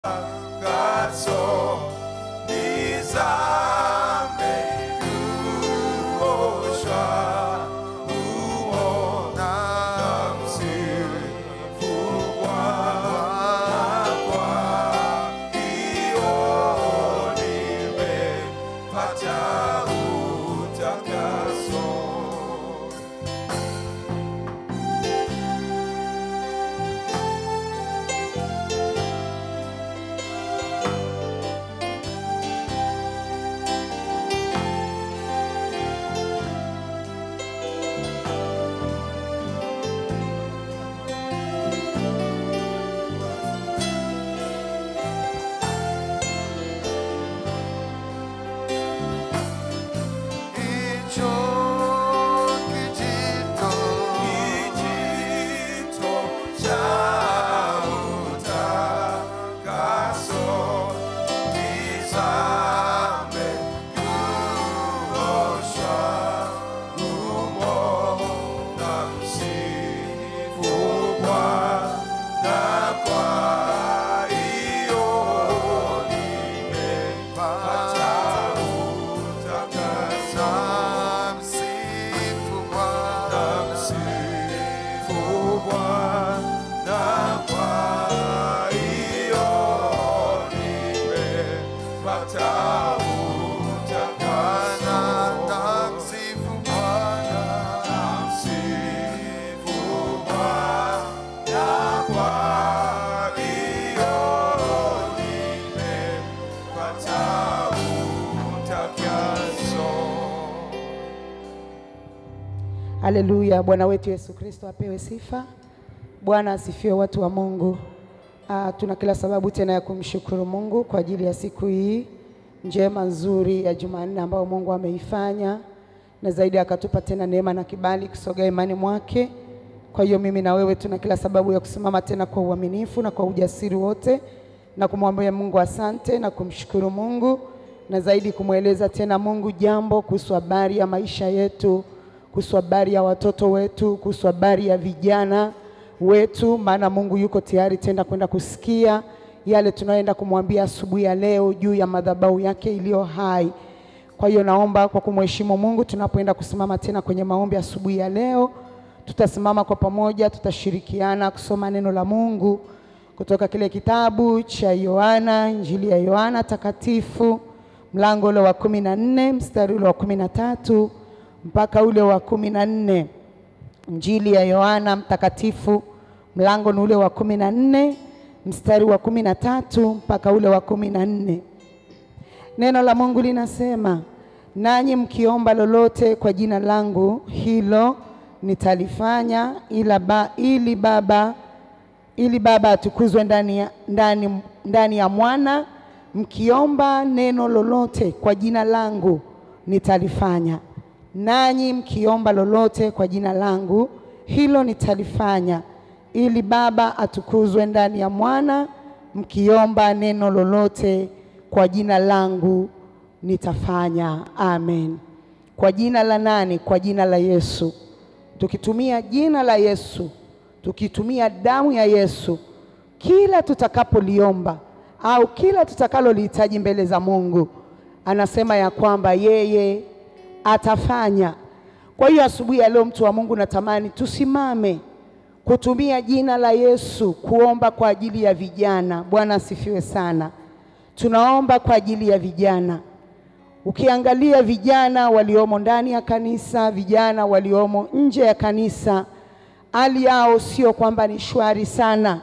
Kaso nizame kuoshwa humo na msifu Bwana kwa hiyo nimepata utakaso. Hicho kijito kijito cha utakaso kizame kuoshwa humo na msifu Bwana kwa hiyo nimepata utakaso. Msifu Bwana, msifu Bwana kwa hiyo nimepata utakaso. Namsifu Bwana, namsifu Bwana kwa hiyo nimepata utakaso. Haleluya! Bwana wetu Yesu Kristo apewe sifa. Bwana asifiwe, watu wa Mungu. Ah, tuna kila sababu tena ya kumshukuru Mungu kwa ajili ya siku hii njema nzuri ya Jumanne ambayo Mungu ameifanya na zaidi akatupa tena neema na kibali kusogea imani mwake. Kwa hiyo mimi na wewe tuna kila sababu ya kusimama tena kwa uaminifu na kwa ujasiri wote na kumwambia Mungu asante na kumshukuru Mungu na zaidi kumweleza tena Mungu jambo kuhusu habari ya maisha yetu, kuhusu habari ya watoto wetu, kuhusu habari ya vijana wetu, maana Mungu yuko tayari tena kwenda kusikia yale tunayoenda kumwambia asubuhi ya leo juu ya madhabahu yake iliyo hai. Kwa hiyo naomba kwa kumheshimu Mungu, tunapoenda kusimama tena kwenye maombi asubuhi ya leo, tutasimama kwa pamoja, tutashirikiana kusoma neno la Mungu kutoka kile kitabu cha Yohana, Injili ya Yohana takatifu, mlango ule wa kumi na nne mstari ule wa kumi na tatu mpaka ule wa kumi na nne. Injili ya Yohana mtakatifu, mlango ni ule wa kumi na nne mstari wa kumi na tatu mpaka ule wa kumi na nne. Neno la Mungu linasema, nanyi mkiomba lolote kwa jina langu, hilo nitalifanya, ila ba, ili Baba ili Baba atukuzwe ndani ya, ndani, ndani ya mwana. Mkiomba neno lolote kwa jina langu nitalifanya. Nanyi mkiomba lolote kwa jina langu, hilo nitalifanya, ili Baba atukuzwe ndani ya mwana. Mkiomba neno lolote kwa jina langu nitafanya. Amen. Kwa jina la nani? Kwa jina la Yesu. Tukitumia jina la Yesu, tukitumia damu ya Yesu, kila tutakapoliomba au kila tutakalolihitaji mbele za Mungu, anasema ya kwamba yeye atafanya. Kwa hiyo asubuhi ya leo, mtu wa Mungu, natamani tusimame kutumia jina la Yesu kuomba kwa ajili ya vijana. Bwana asifiwe sana. Tunaomba kwa ajili ya vijana. Ukiangalia vijana waliomo ndani ya kanisa, vijana waliomo nje ya kanisa, hali yao sio kwamba ni shwari sana.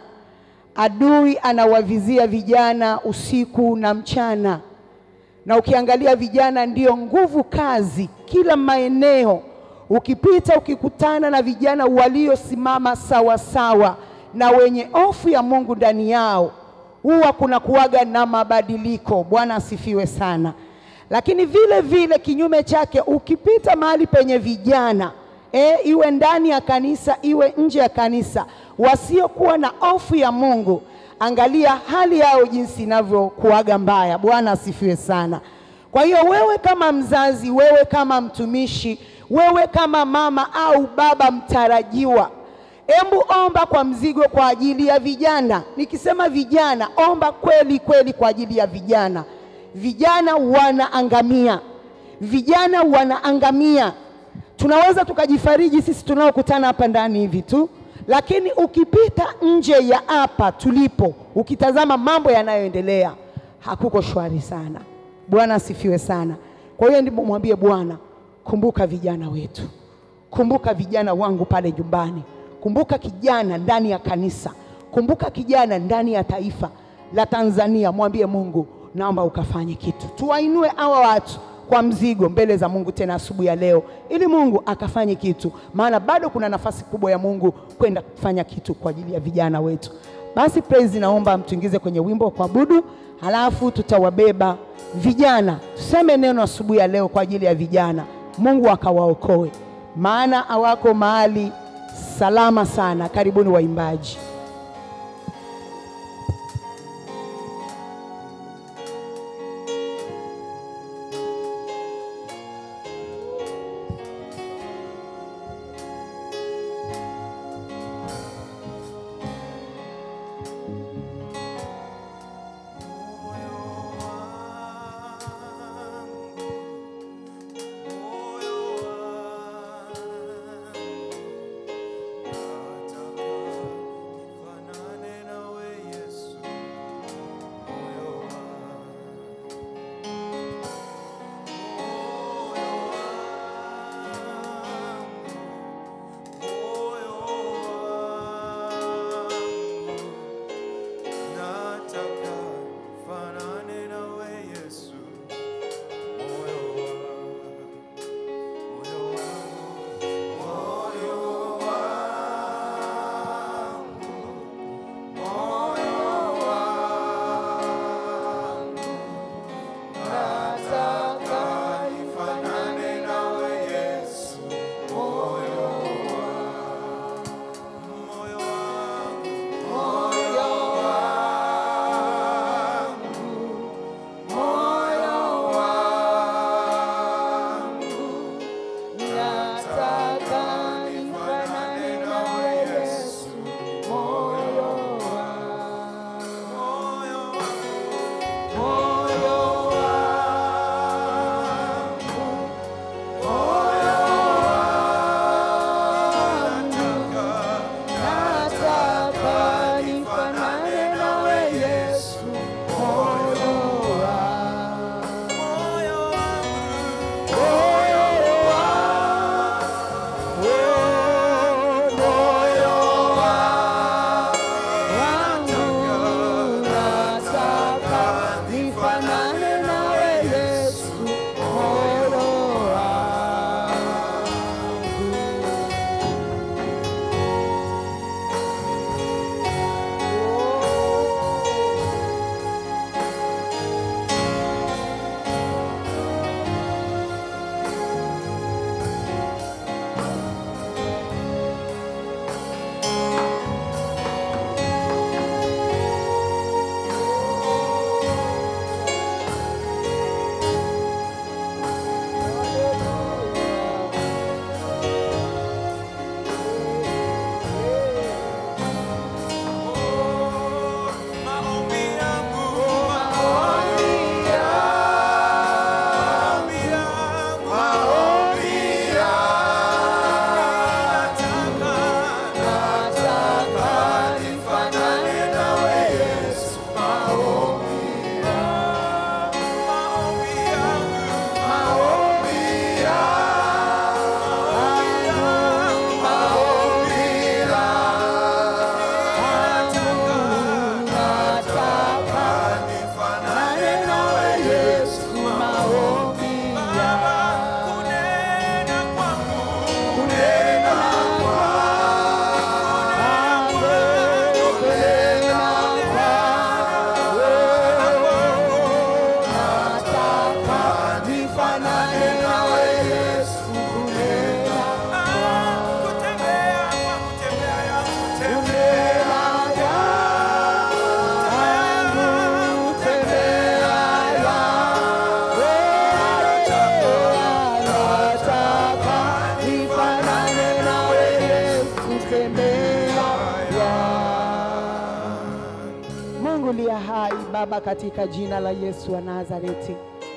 Adui anawavizia vijana usiku na mchana, na ukiangalia vijana ndio nguvu kazi kila maeneo. Ukipita ukikutana na vijana waliosimama sawa sawa na wenye hofu ya Mungu ndani yao, huwa kuna kuwaga na mabadiliko. Bwana asifiwe sana. Lakini vile vile kinyume chake, ukipita mahali penye vijana e, iwe ndani ya kanisa iwe nje ya kanisa, wasiokuwa na hofu ya Mungu, angalia hali yao jinsi inavyokuwaga mbaya. Bwana asifiwe sana. Kwa hiyo wewe kama mzazi, wewe kama mtumishi, wewe kama mama au baba mtarajiwa, Embu omba kwa mzigo kwa ajili ya vijana. Nikisema vijana, omba kweli kweli kwa ajili ya vijana. Vijana wanaangamia, vijana wanaangamia. Tunaweza tukajifariji sisi tunaokutana hapa ndani hivi tu, lakini ukipita nje ya hapa tulipo, ukitazama mambo yanayoendelea, hakuko shwari sana. Bwana asifiwe sana. Kwa hiyo ndipo mwambie Bwana, kumbuka vijana wetu, kumbuka vijana wangu pale nyumbani, kumbuka kijana ndani ya kanisa, kumbuka kijana ndani ya taifa la Tanzania. Mwambie Mungu, naomba ukafanye kitu, tuwainue hawa watu kwa mzigo mbele za Mungu tena asubuhi ya leo, ili Mungu akafanye kitu, maana bado kuna nafasi kubwa ya Mungu kwenda kufanya kitu kwa ajili ya vijana wetu. Basi praise, naomba mtuingize kwenye wimbo wa kuabudu, halafu tutawabeba vijana, tuseme neno asubuhi ya leo kwa ajili ya vijana, Mungu akawaokoe, maana hawako mahali salama sana. Karibuni waimbaji. Moyo wangu Baba, katika jina la Yesu wa Nazareti.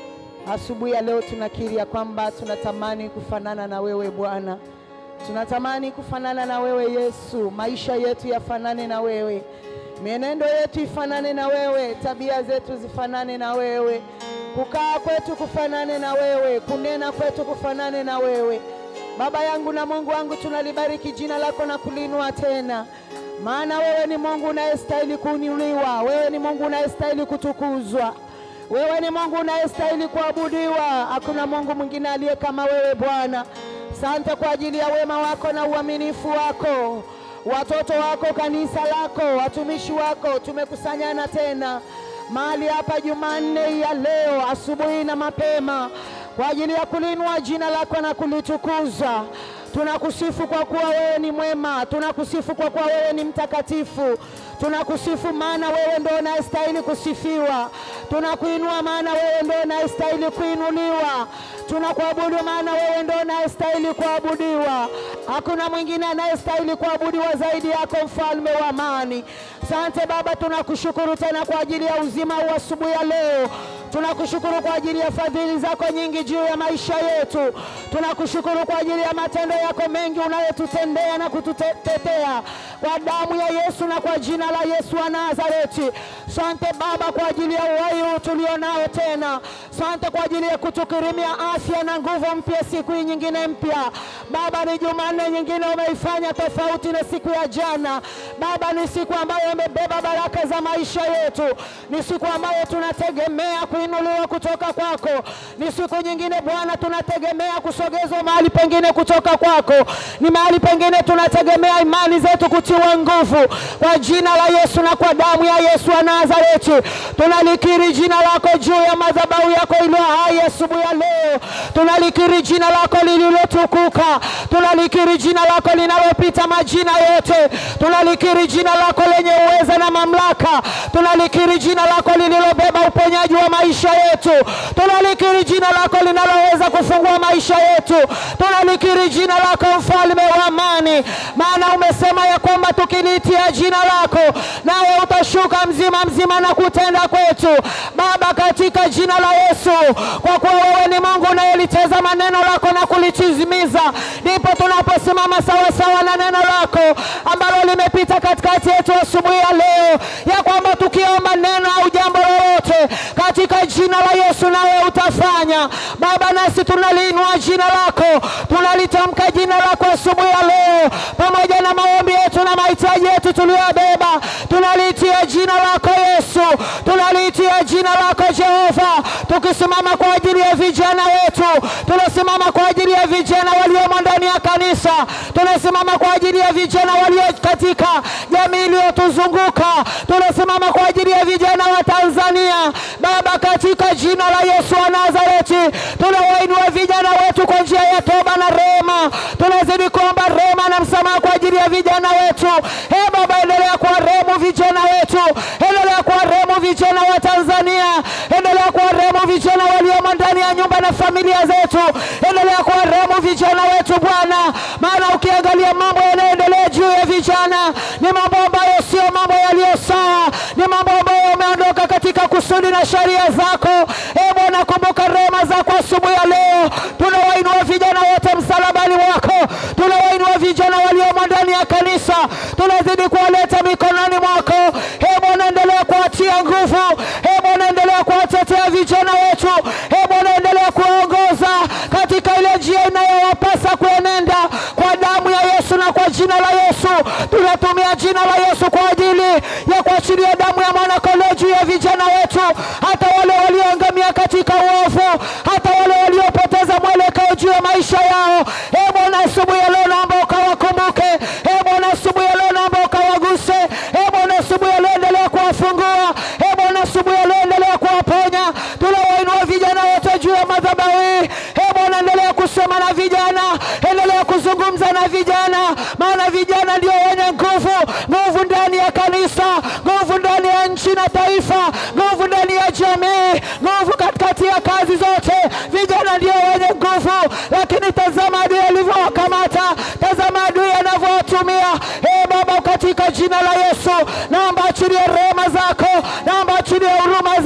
Asubuhi ya leo tunakiri ya kwamba tunatamani kufanana na wewe Bwana, tunatamani kufanana na wewe Yesu, maisha yetu yafanane na wewe, mienendo yetu ifanane na wewe, tabia zetu zifanane na wewe, kukaa kwetu kufanane na wewe, kunena kwetu kufanane na wewe. Baba yangu na Mungu wangu, tunalibariki jina lako na kulinua tena, maana wewe ni Mungu unayestahili kuinuliwa, wewe ni Mungu unayestahili kutukuzwa. Wewe ni Mungu unayestahili kuabudiwa. Hakuna Mungu mwingine aliye kama wewe Bwana. Asante kwa ajili ya wema wako na uaminifu wako, watoto wako, kanisa lako, watumishi wako, tumekusanyana tena mahali hapa Jumanne ya leo asubuhi na mapema kwa ajili ya kulinua jina lako na kulitukuza. Tunakusifu kwa kuwa wewe ni mwema, tunakusifu kwa kuwa wewe ni mtakatifu, tunakusifu maana wewe ndio unayestahili kusifiwa, tunakuinua maana wewe ndio unayestahili kuinuliwa, tunakuabudu maana wewe ndio unayestahili kuabudiwa. Hakuna mwingine anayestahili kuabudiwa zaidi yako, mfalme wa amani. Asante Baba, tunakushukuru tena kwa ajili ya uzima wa asubuhi ya leo. Tunakushukuru kwa ajili ya fadhili zako nyingi juu ya maisha yetu. Tunakushukuru kwa ajili ya matendo yako mengi unayotutendea na kututetea kwa damu ya Yesu na kwa jina la Yesu wa Nazareti. Asante Baba kwa ajili ya uhai huu tulionao tena. Asante kwa ajili ya kutukirimia afya na nguvu mpya siku hii nyingine mpya. Baba, ni Jumanne nyingine umeifanya tofauti na siku ya jana. Baba, ni siku ambayo imebeba baraka za maisha yetu, ni siku ambayo tunategemea kuinuliwa kutoka kwako. Ni siku nyingine Bwana, tunategemea kusogezwa mahali pengine kutoka kwako. Ni mahali pengine tunategemea imani zetu kutiwa nguvu kwa jina la Yesu na kwa damu ya Yesu wa Nazareti. Tunalikiri jina lako juu ya madhabahu yako iliyo hai asubuhi ya leo. Tunalikiri jina lako lililotukuka, tunalikiri jina lako linalopita majina yote, tunalikiri jina lako lenye uweza na mamlaka, tunalikiri jina lako lililobeba uponyaji wa maisha yetu, tunalikiri jina lako linaloweza kufungua maisha yetu, tunalikiri jina lako mfalme wa amani, maana umesema ya kwamba tukiliitia jina lako nawe utashuka mzima mzima na kutenda kwetu. Baba, katika jina la Yesu, kwa kuwa wewe ni Mungu unayelitazama neno lako na kulitimiza, ndipo tunaposimama sawasawa na neno lako ambalo limepita katikati yetu asubuhi ya leo, ya kwamba tukiomba neno au jambo lolote katika jina la Yesu nawe utafanya. Baba, nasi tunaliinua jina lako, tunalitamka jina lako asubuhi ya leo, pamoja na maombi yetu na mahitaji yetu tuliyobeba, tunaliitia jina lako Yesu, tunaliitia jina lako Jehova, tukisimama kwa ajili ya vijana wetu, tunasimama kwa ajili ya vijana waliomo ndani ya kanisa, tunasimama kwa ajili ya vijana walio katika jamii iliyotuzunguka, tunasimama kwa ajili ya vijana wa Tanzania. Baba, katika jina la Yesu wa Nazareti, tunawainua vijana wetu kwa njia ya toba na rehema. Tunazidi kuomba rehema na msamaha kwa ajili ya vijana wetu. Ee Baba, endelea kuwarehemu vijana wetu, endelea kuwarehemu vijana wa Tanzania, endelea kuwarehemu vijana waliomo ndani ya nyumba na familia zetu, endelea kuwarehemu vijana wetu Bwana, maana ukiangalia mambo yanayoendelea juu ya vijana ni mambo ambayo sio mambo yaliyo sawa, ni mambo ambayo yameondoka katika kusudi na sheria zako. E Bwana, kumbuka rehema zako asubuhi ya leo. Tunawainua vijana wote msalabani wako, tunawainua vijana waliomo ndani ya kanisa, tunazidi kuwaleta mikononi mwako. E Bwana, endelea kuwatia nguvu. E Bwana, endelea kuwatetea vijana wetu. E Bwana, endelea kuwaongoza katika ile njia inayowapasa kuenenda kwa damu ya Yesu na kwa jina la Yesu. Tunatumia jina la Yesu kwa ajili ya kuachilia damu ya mwanakondoo juu ya vijana wetu, hata wale walioangamia katika uovu, hata wale waliopoteza mwelekeo juu ya maisha yao. E Bwana, asubuhi ya leo naomba ukawakumbuke. E Bwana, asubuhi ya leo naomba ukawaguse. E Bwana, asubuhi ya leo endelea kuwafungua. E Bwana, asubuhi ya leo endelea kuwaponya. Tunawainua vijana wote juu ya madhabahu hii. E Bwana, endelea kusema na vijana, endelea kuzungumza na vijana, maana vijana ndio wenye nguvu, nguvu ndani ya kanisa, nguvu ndani ya nchi na taifa, nguvu ndani ya jamii, nguvu katikati ya kazi zote. Vijana ndio wenye nguvu, lakini tazama adui alivyowakamata, tazama adui anavyowatumia. E Baba, katika jina la Yesu naomba achilie rehema zako, naomba achilie huruma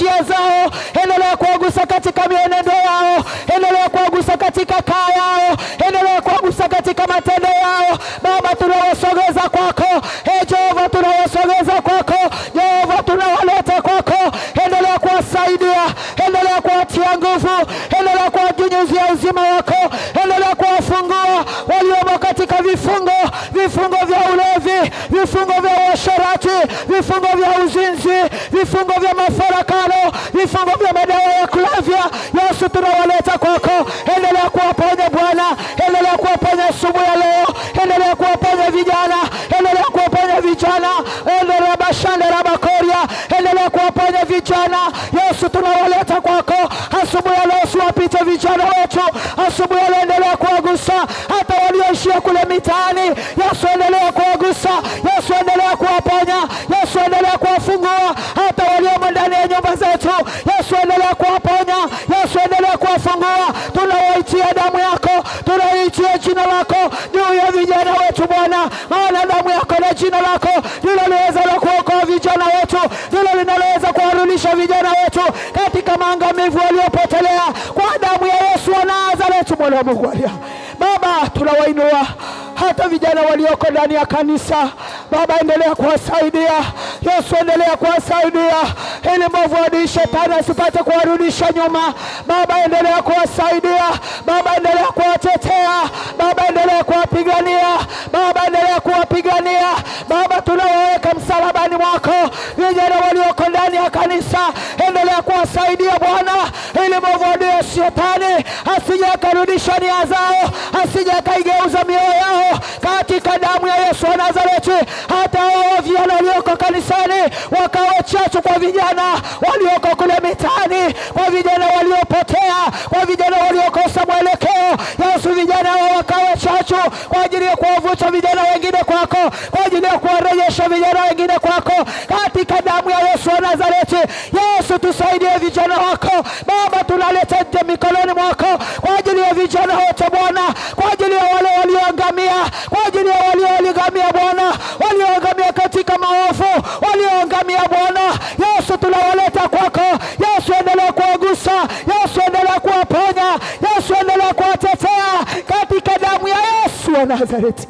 njia zao, endelea kuwagusa katika mienendo yao, endelea kuwagusa katika kaa yao, endelea kuwagusa katika matendo yao. Baba, tunawasogeza kwako, e Jehova, tunawasogeza kwako, Jehova, tunawaleta kwako, endelea kuwasaidia, endelea kuwatia nguvu, endelea kuwanyunyizia uzima wako, endelea kuwafungua waliomo katika vifungo, vifungo vya ulevi, vifungo vya uasherati, vifungo vya uzinzi, vifungo vya mafarakano, vifungo vya madawa ya kulevya. Yesu, tunawaleta kwako, endelea kuwaponya Bwana, endelea kuwaponya asubuhi ya leo, endelea kuwaponya vijana, endelea kuwaponya vijana, endelea bashande la bakoria, endelea kuwaponya vijana. Yesu, tunawaleta kwako asubuhi ya leo, usiwapite vijana wetu asubuhi ya leo, endelea kuwagusa hata walioishia kule mitaani. Yesu, endelea kuwagusa. Yesu, endelea kuwaponya. Yesu, endelea kuwafungua hata waliomo ndani ya nyumba zetu. Yesu, endelea kuwaponya. Yesu, endelea kuwafungua. Tunawaitia damu yako, tunaitia jina lako juu ya vijana wetu Bwana, maana damu yako na jina lako ndilo liweza la kuokoa vijana wetu, ndilo linaloweza kuwarudisha vijana wetu katika maangamivu waliopotelea kwa damu ya Yesu wa Nazareti, mwana wa Mungu aliye hai. Baba, tunawainua hata vijana walioko ndani ya kanisa. Baba, endelea kuwasaidia. Yesu, endelea kuwasaidia ili mwovu adui shetani asipate kuwarudisha nyuma. Baba, endelea kuwasaidia. Baba, endelea kuwatetea. Baba, endelea kuwapigania. Baba, endelea kuwapigania. Baba, tunawaweka msalabani mwako vijana walioko ndani ya kanisa, endelea kuwasaidia Bwana, ili mwovu adui ya shetani asije akarudisha nia zao, asije akaigeuza mioyo yao katika damu ya Yesu wa Nazareti. Hata hao vijana walioko kanisani wakawe chachu kwa vijana walioko kule mitaani, kwa vijana waliopotea, kwa vijana waliokosa mwelekeo. Yesu, vijana hao wakawe chachu kwa ajili ya kuwavuta vijana wengine kwako, kwa ajili ya kuwarejesha vijana wengine kwako, katika damu ya Yesu wa Nazareti. Yesu, tusaidie vijana wako Baba, tunaleta nje mikononi mwako kwa ajili ya vijana wote Bwana, kwa ajili ya wale walioangamia, kwa ajili ya walioangamia Bwana, walioangamia katika maovu, walioangamia Bwana. Yesu, tunawaleta kwako. Yesu, endelea kuwagusa. Yesu, endelea kuwaponya. Yesu, endelea kuwatetea katika damu ya Yesu wa Nazareti.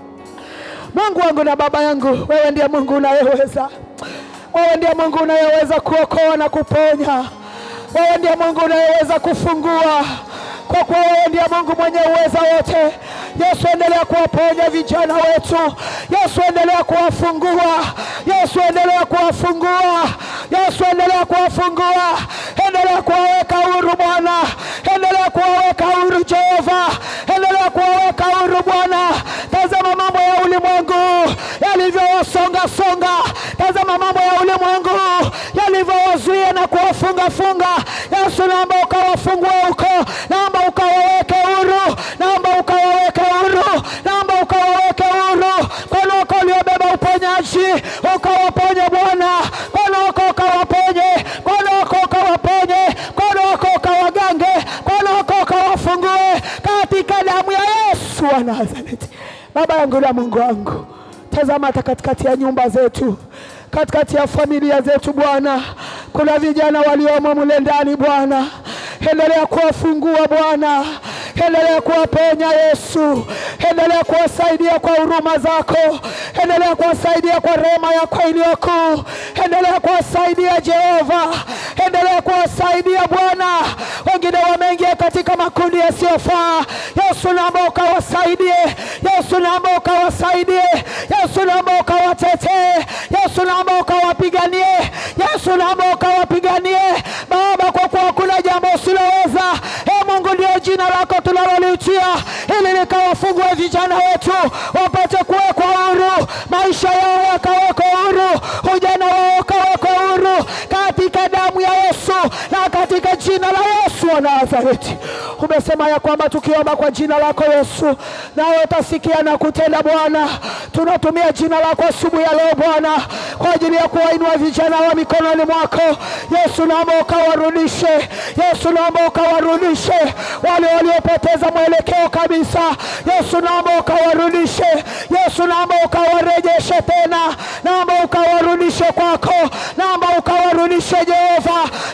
Mungu wangu na Baba yangu, wewe ndiye Mungu unayeweza, wewe ndiye Mungu unayeweza kuokoa na kuponya, wewe ndiye Mungu unayeweza kufungua, kwa kuwa wewe ndiye Mungu mwenye uweza wote. Yesu, endelea kuwaponya vijana wetu. Yesu, endelea kuwafungua. Yesu, endelea kuwafungua. Yesu, endelea kuwafungua, endelea kuwaweka huru Bwana, endelea kuwaweka huru Jehova, endelea kuwaweka huru Bwana. Tazama mambo ya ulimwengu yalivyowasonga songa, tazama mambo ya ulimwengu yalivyowazuia na kuwafunga funga. Yesu, naomba ukawafungue huko, naomba ukawaweke huru, naomba ukawaweke huru, naomba ukawaweke huru. Mkono wako uliobeba uponyaji ukawaponye Bwana, mkono wako ukawaponye, mkono wako ukawaponye, mkono wako ukawagange, mkono wako ukawafungue katika damu ya Yesu wa Nazareti. Baba yangu na Mungu wangu, tazama hata katikati ya nyumba zetu, katikati ya familia zetu Bwana, kuna vijana waliomo mule ndani Bwana, endelea kuwafungua Bwana, endelea kuwaponya Yesu, endelea kuwasaidia kwa huruma zako, endelea kuwasaidia kwa rehema yako iliyo kuu, endelea kuwasaidia Jehova, endelea kuwasaidia Bwana. Wengine wameingia katika makundi yasiyofaa. Yesu, naomba ukawasaidie. Yesu, naomba ukawasaidie. Yesu, naomba ukawatetee. Yesu, naomba ukawapiganie. Yesu, naomba ukawapiganie Baba, kwa kuwa hakuna jambo usiloweza. E Mungu, ndio jina lako tunalolitia ili likawafungue vijana wetu wapate kuwekwa huru, maisha yao yakawekwa huru, ujana wao ukawekwa huru katika damu ya Yesu na katika jina la Yesu wa Nazareti. Umesema ya kwamba tukiomba kwa jina lako Yesu, nawe utasikia na kutenda. Bwana, tunatumia jina lako asubuhi ya leo Bwana, kwa ajili ya kuwainua vijana wa mikononi mwako Yesu. Naomba ukawarudishe Yesu, naomba ukawarudishe wale waliopoteza mwelekeo kabisa. Yesu, naomba ukawarudishe Yesu, naomba ukawarejeshe tena, naomba ukawarudishe kwako, naomba ukawarudishe Jehova,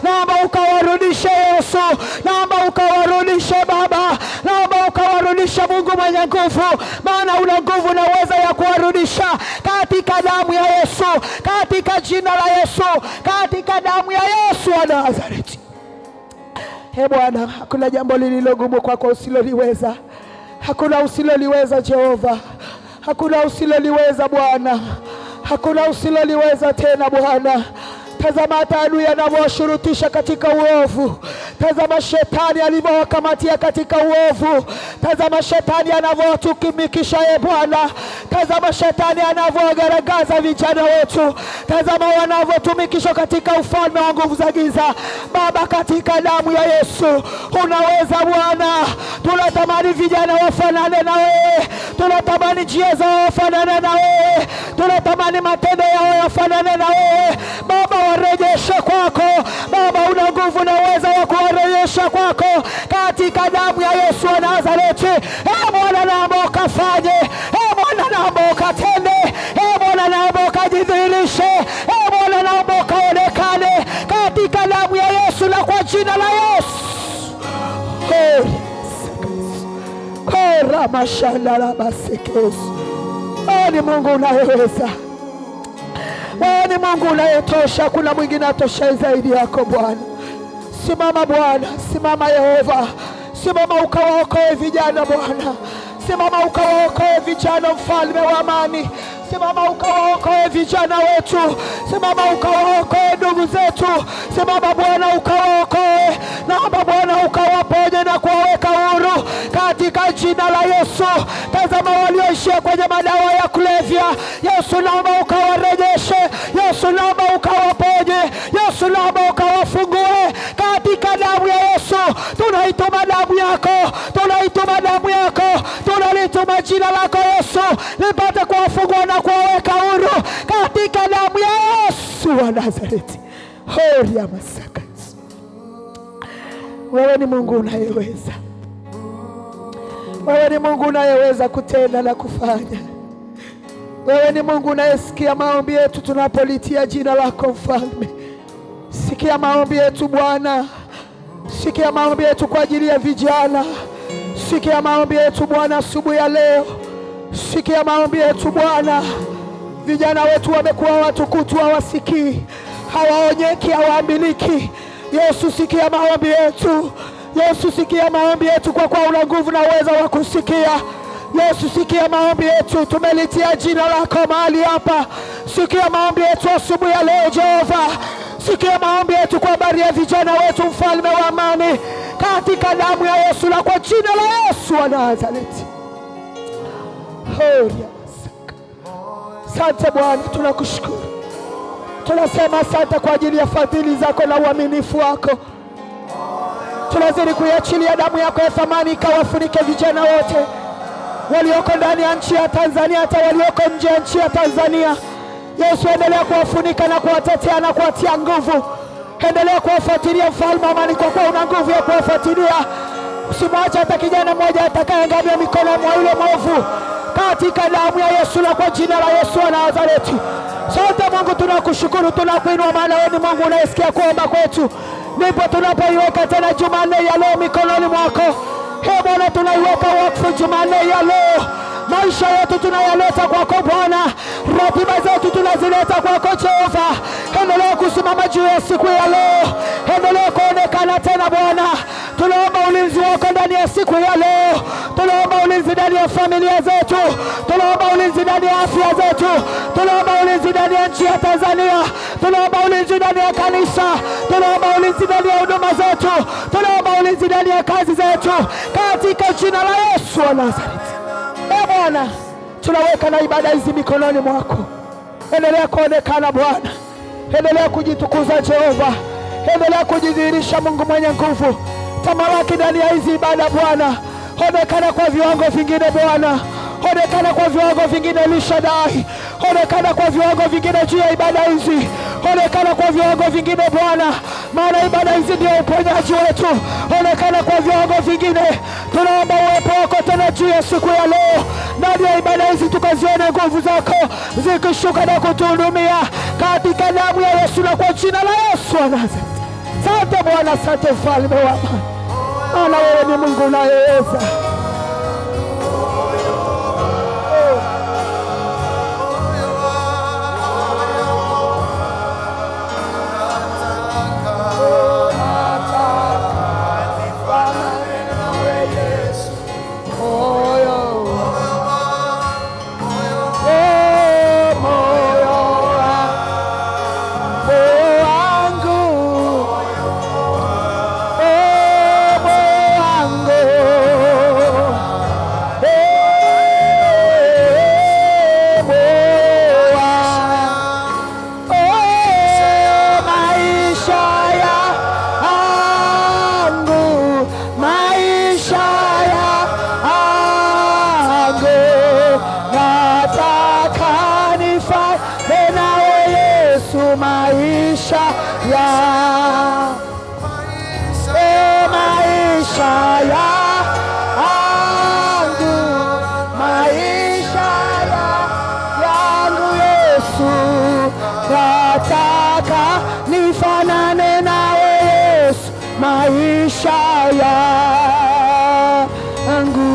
nguvu, maana una nguvu na uweza ya kuwarudisha katika damu ya Yesu, katika jina la Yesu, katika damu ya Yesu wa Nazareti. He Bwana, hakuna jambo lililogumu kwako usiloliweza, hakuna usiloliweza Jehova, hakuna usiloliweza Bwana, hakuna usiloliweza tena Bwana. Tazama hata adui anavyowashurutisha katika uovu. Tazama shetani alivyowakamatia katika uovu. Tazama shetani anavyowatumikisha ye Bwana. Tazama shetani anavyowagaragaza vijana wetu. Tazama wanavyotumikishwa katika ufalme wa nguvu za giza. Baba, katika damu ya Yesu unaweza Bwana. Tunatamani vijana wafanane na wewe, tunatamani njia zao wafanane na wewe, tunatamani matendo yao yafanane na wewe Baba, warejeshe kwako Baba, una nguvu na uwezo wa kuwarejesha kwako katika damu ya Yesu wa Nazareti. E Bwana, naomba ukafanye, e Bwana, naomba ukatende, e Bwana, naomba ukajidhihirishe, e Bwana, naomba ukaonekane katika damu ya Yesu na kwa jina la Yesu. Heri kora mashanda la masekesu. Wewe ni Mungu unayeweza, wewe ni Mungu unayetosha, kuna mwingine atoshaye zaidi yako Bwana. Simama Bwana, simama Yehova, simama ukawaokoe vijana Bwana, simama ukawaokoe vijana, mfalme wa amani simama ukawaokoe vijana wetu, simama ukawaokoe ndugu zetu, simama Bwana ukawaokoe, naomba Bwana ukawaponye na kuwaweka huru katika jina la Yesu. Tazama walioishia kwenye madawa ya kulevya, Yesu naomba ukawarejeshe, Yesu naomba ukawaponye, Yesu naomba ukawafungue katika damu ya Yesu. Tunaituma damu yako, tunaituma damu yako, tunalituma jina lako Yesu lipate kuwafungua na kuwaweka huru katika damu ya Yesu wa Nazareti. Horia masaka, wewe ni Mungu unayeweza, wewe ni Mungu unayeweza kutenda na kufanya. Wewe ni Mungu unayesikia maombi yetu tunapolitia jina lako Mfalme. Sikia maombi yetu Bwana, sikia maombi yetu kwa ajili ya vijana, sikia maombi yetu Bwana asubuhi ya leo, sikia maombi yetu Bwana. Vijana wetu wamekuwa watukutu, hawasikii, hawaonyeki, hawaambiliki. Yesu, sikia maombi yetu. Yesu, sikia maombi yetu, kwa kuwa una nguvu na uwezo wa kusikia. Yesu, sikia maombi yetu, tumelitia jina lako mahali hapa. Sikia maombi yetu asubuhi ya leo Jehova, sikia maombi yetu kwa habari ya vijana wetu, mfalme wa amani, katika damu ya Yesu na kwa jina la Yesu wa Nazareti. Horia masaka. Asante Bwana, tunakushukuru, tunasema asante kwa ajili ya fadhili zako na uaminifu wako. Tunazidi kuiachilia damu yako ya thamani ikawafunike vijana wote walioko ndani ya nchi ya Tanzania, hata walioko nje ya nchi ya Tanzania. Yesu, endelea kuwafunika na kuwatetea na kuwatia nguvu. Endelea kuwafuatilia mfalme wa amani, kwa kuwa una nguvu ya kuwafuatilia. Usimwache hata kijana mmoja atakayeangamia mikononi mwa yule mwovu, katika damu ya Yesu na kwa jina la Yesu wa Nazareti. Sote Mungu tunakushukuru, tunakuinua, maana wewe ni Mungu unayesikia kuomba kwetu. Ndipo tunapoiweka tena Jumanne ya leo mikononi mwako. Ee Bwana, tunaiweka wakfu Jumanne ya leo, maisha yetu tunayaleta kwako Bwana, ratiba zetu tunazileta kwako Jehova. Endelea kusimama juu ya siku ya leo, endelea kuonekana tena Bwana. Tunaomba ulinzi wako ndani ya siku ya leo, tunaomba ulinzi ndani ya familia zetu, tunaomba ulinzi ndani ya afya zetu, tunaomba ulinzi ndani ya nchi ya Tanzania, tunaomba ulinzi ndani ya kanisa, tunaomba ulinzi ndani ya huduma zetu, tunaomba ulinzi ndani ya kazi zetu, katika jina la Yesu wa Nazareti. E Bwana, tunaweka na ibada hizi mikononi mwako. Endelea kuonekana Bwana, endelea kujitukuza Jehova, endelea kujidhihirisha Mungu mwenye nguvu. Tamalaki ndani ya hizi ibada Bwana, onekana kwa viwango vingine Bwana, onekana kwa viwango vingine Elishadai, onekana kwa viwango vingine juu ya ibada hizi, onekana kwa viwango vingine Bwana, maana ibada hizi ndio uponyaji wetu. Onekana kwa viwango vingine, tunaomba uwepo wako tena juu ya siku ya leo, ndani ya ibada hizi tukazione nguvu zako zikishuka na kutuhudumia katika damu ya Yesu na kwa jina la Yesu wa Nazareti. Asante Bwana, asante mfalme wa amani, maana wewe ni Mungu unayeweza. yangu, maisha ya- yangu Yesu, nataka nifanane nawe Yesu, maisha yangu.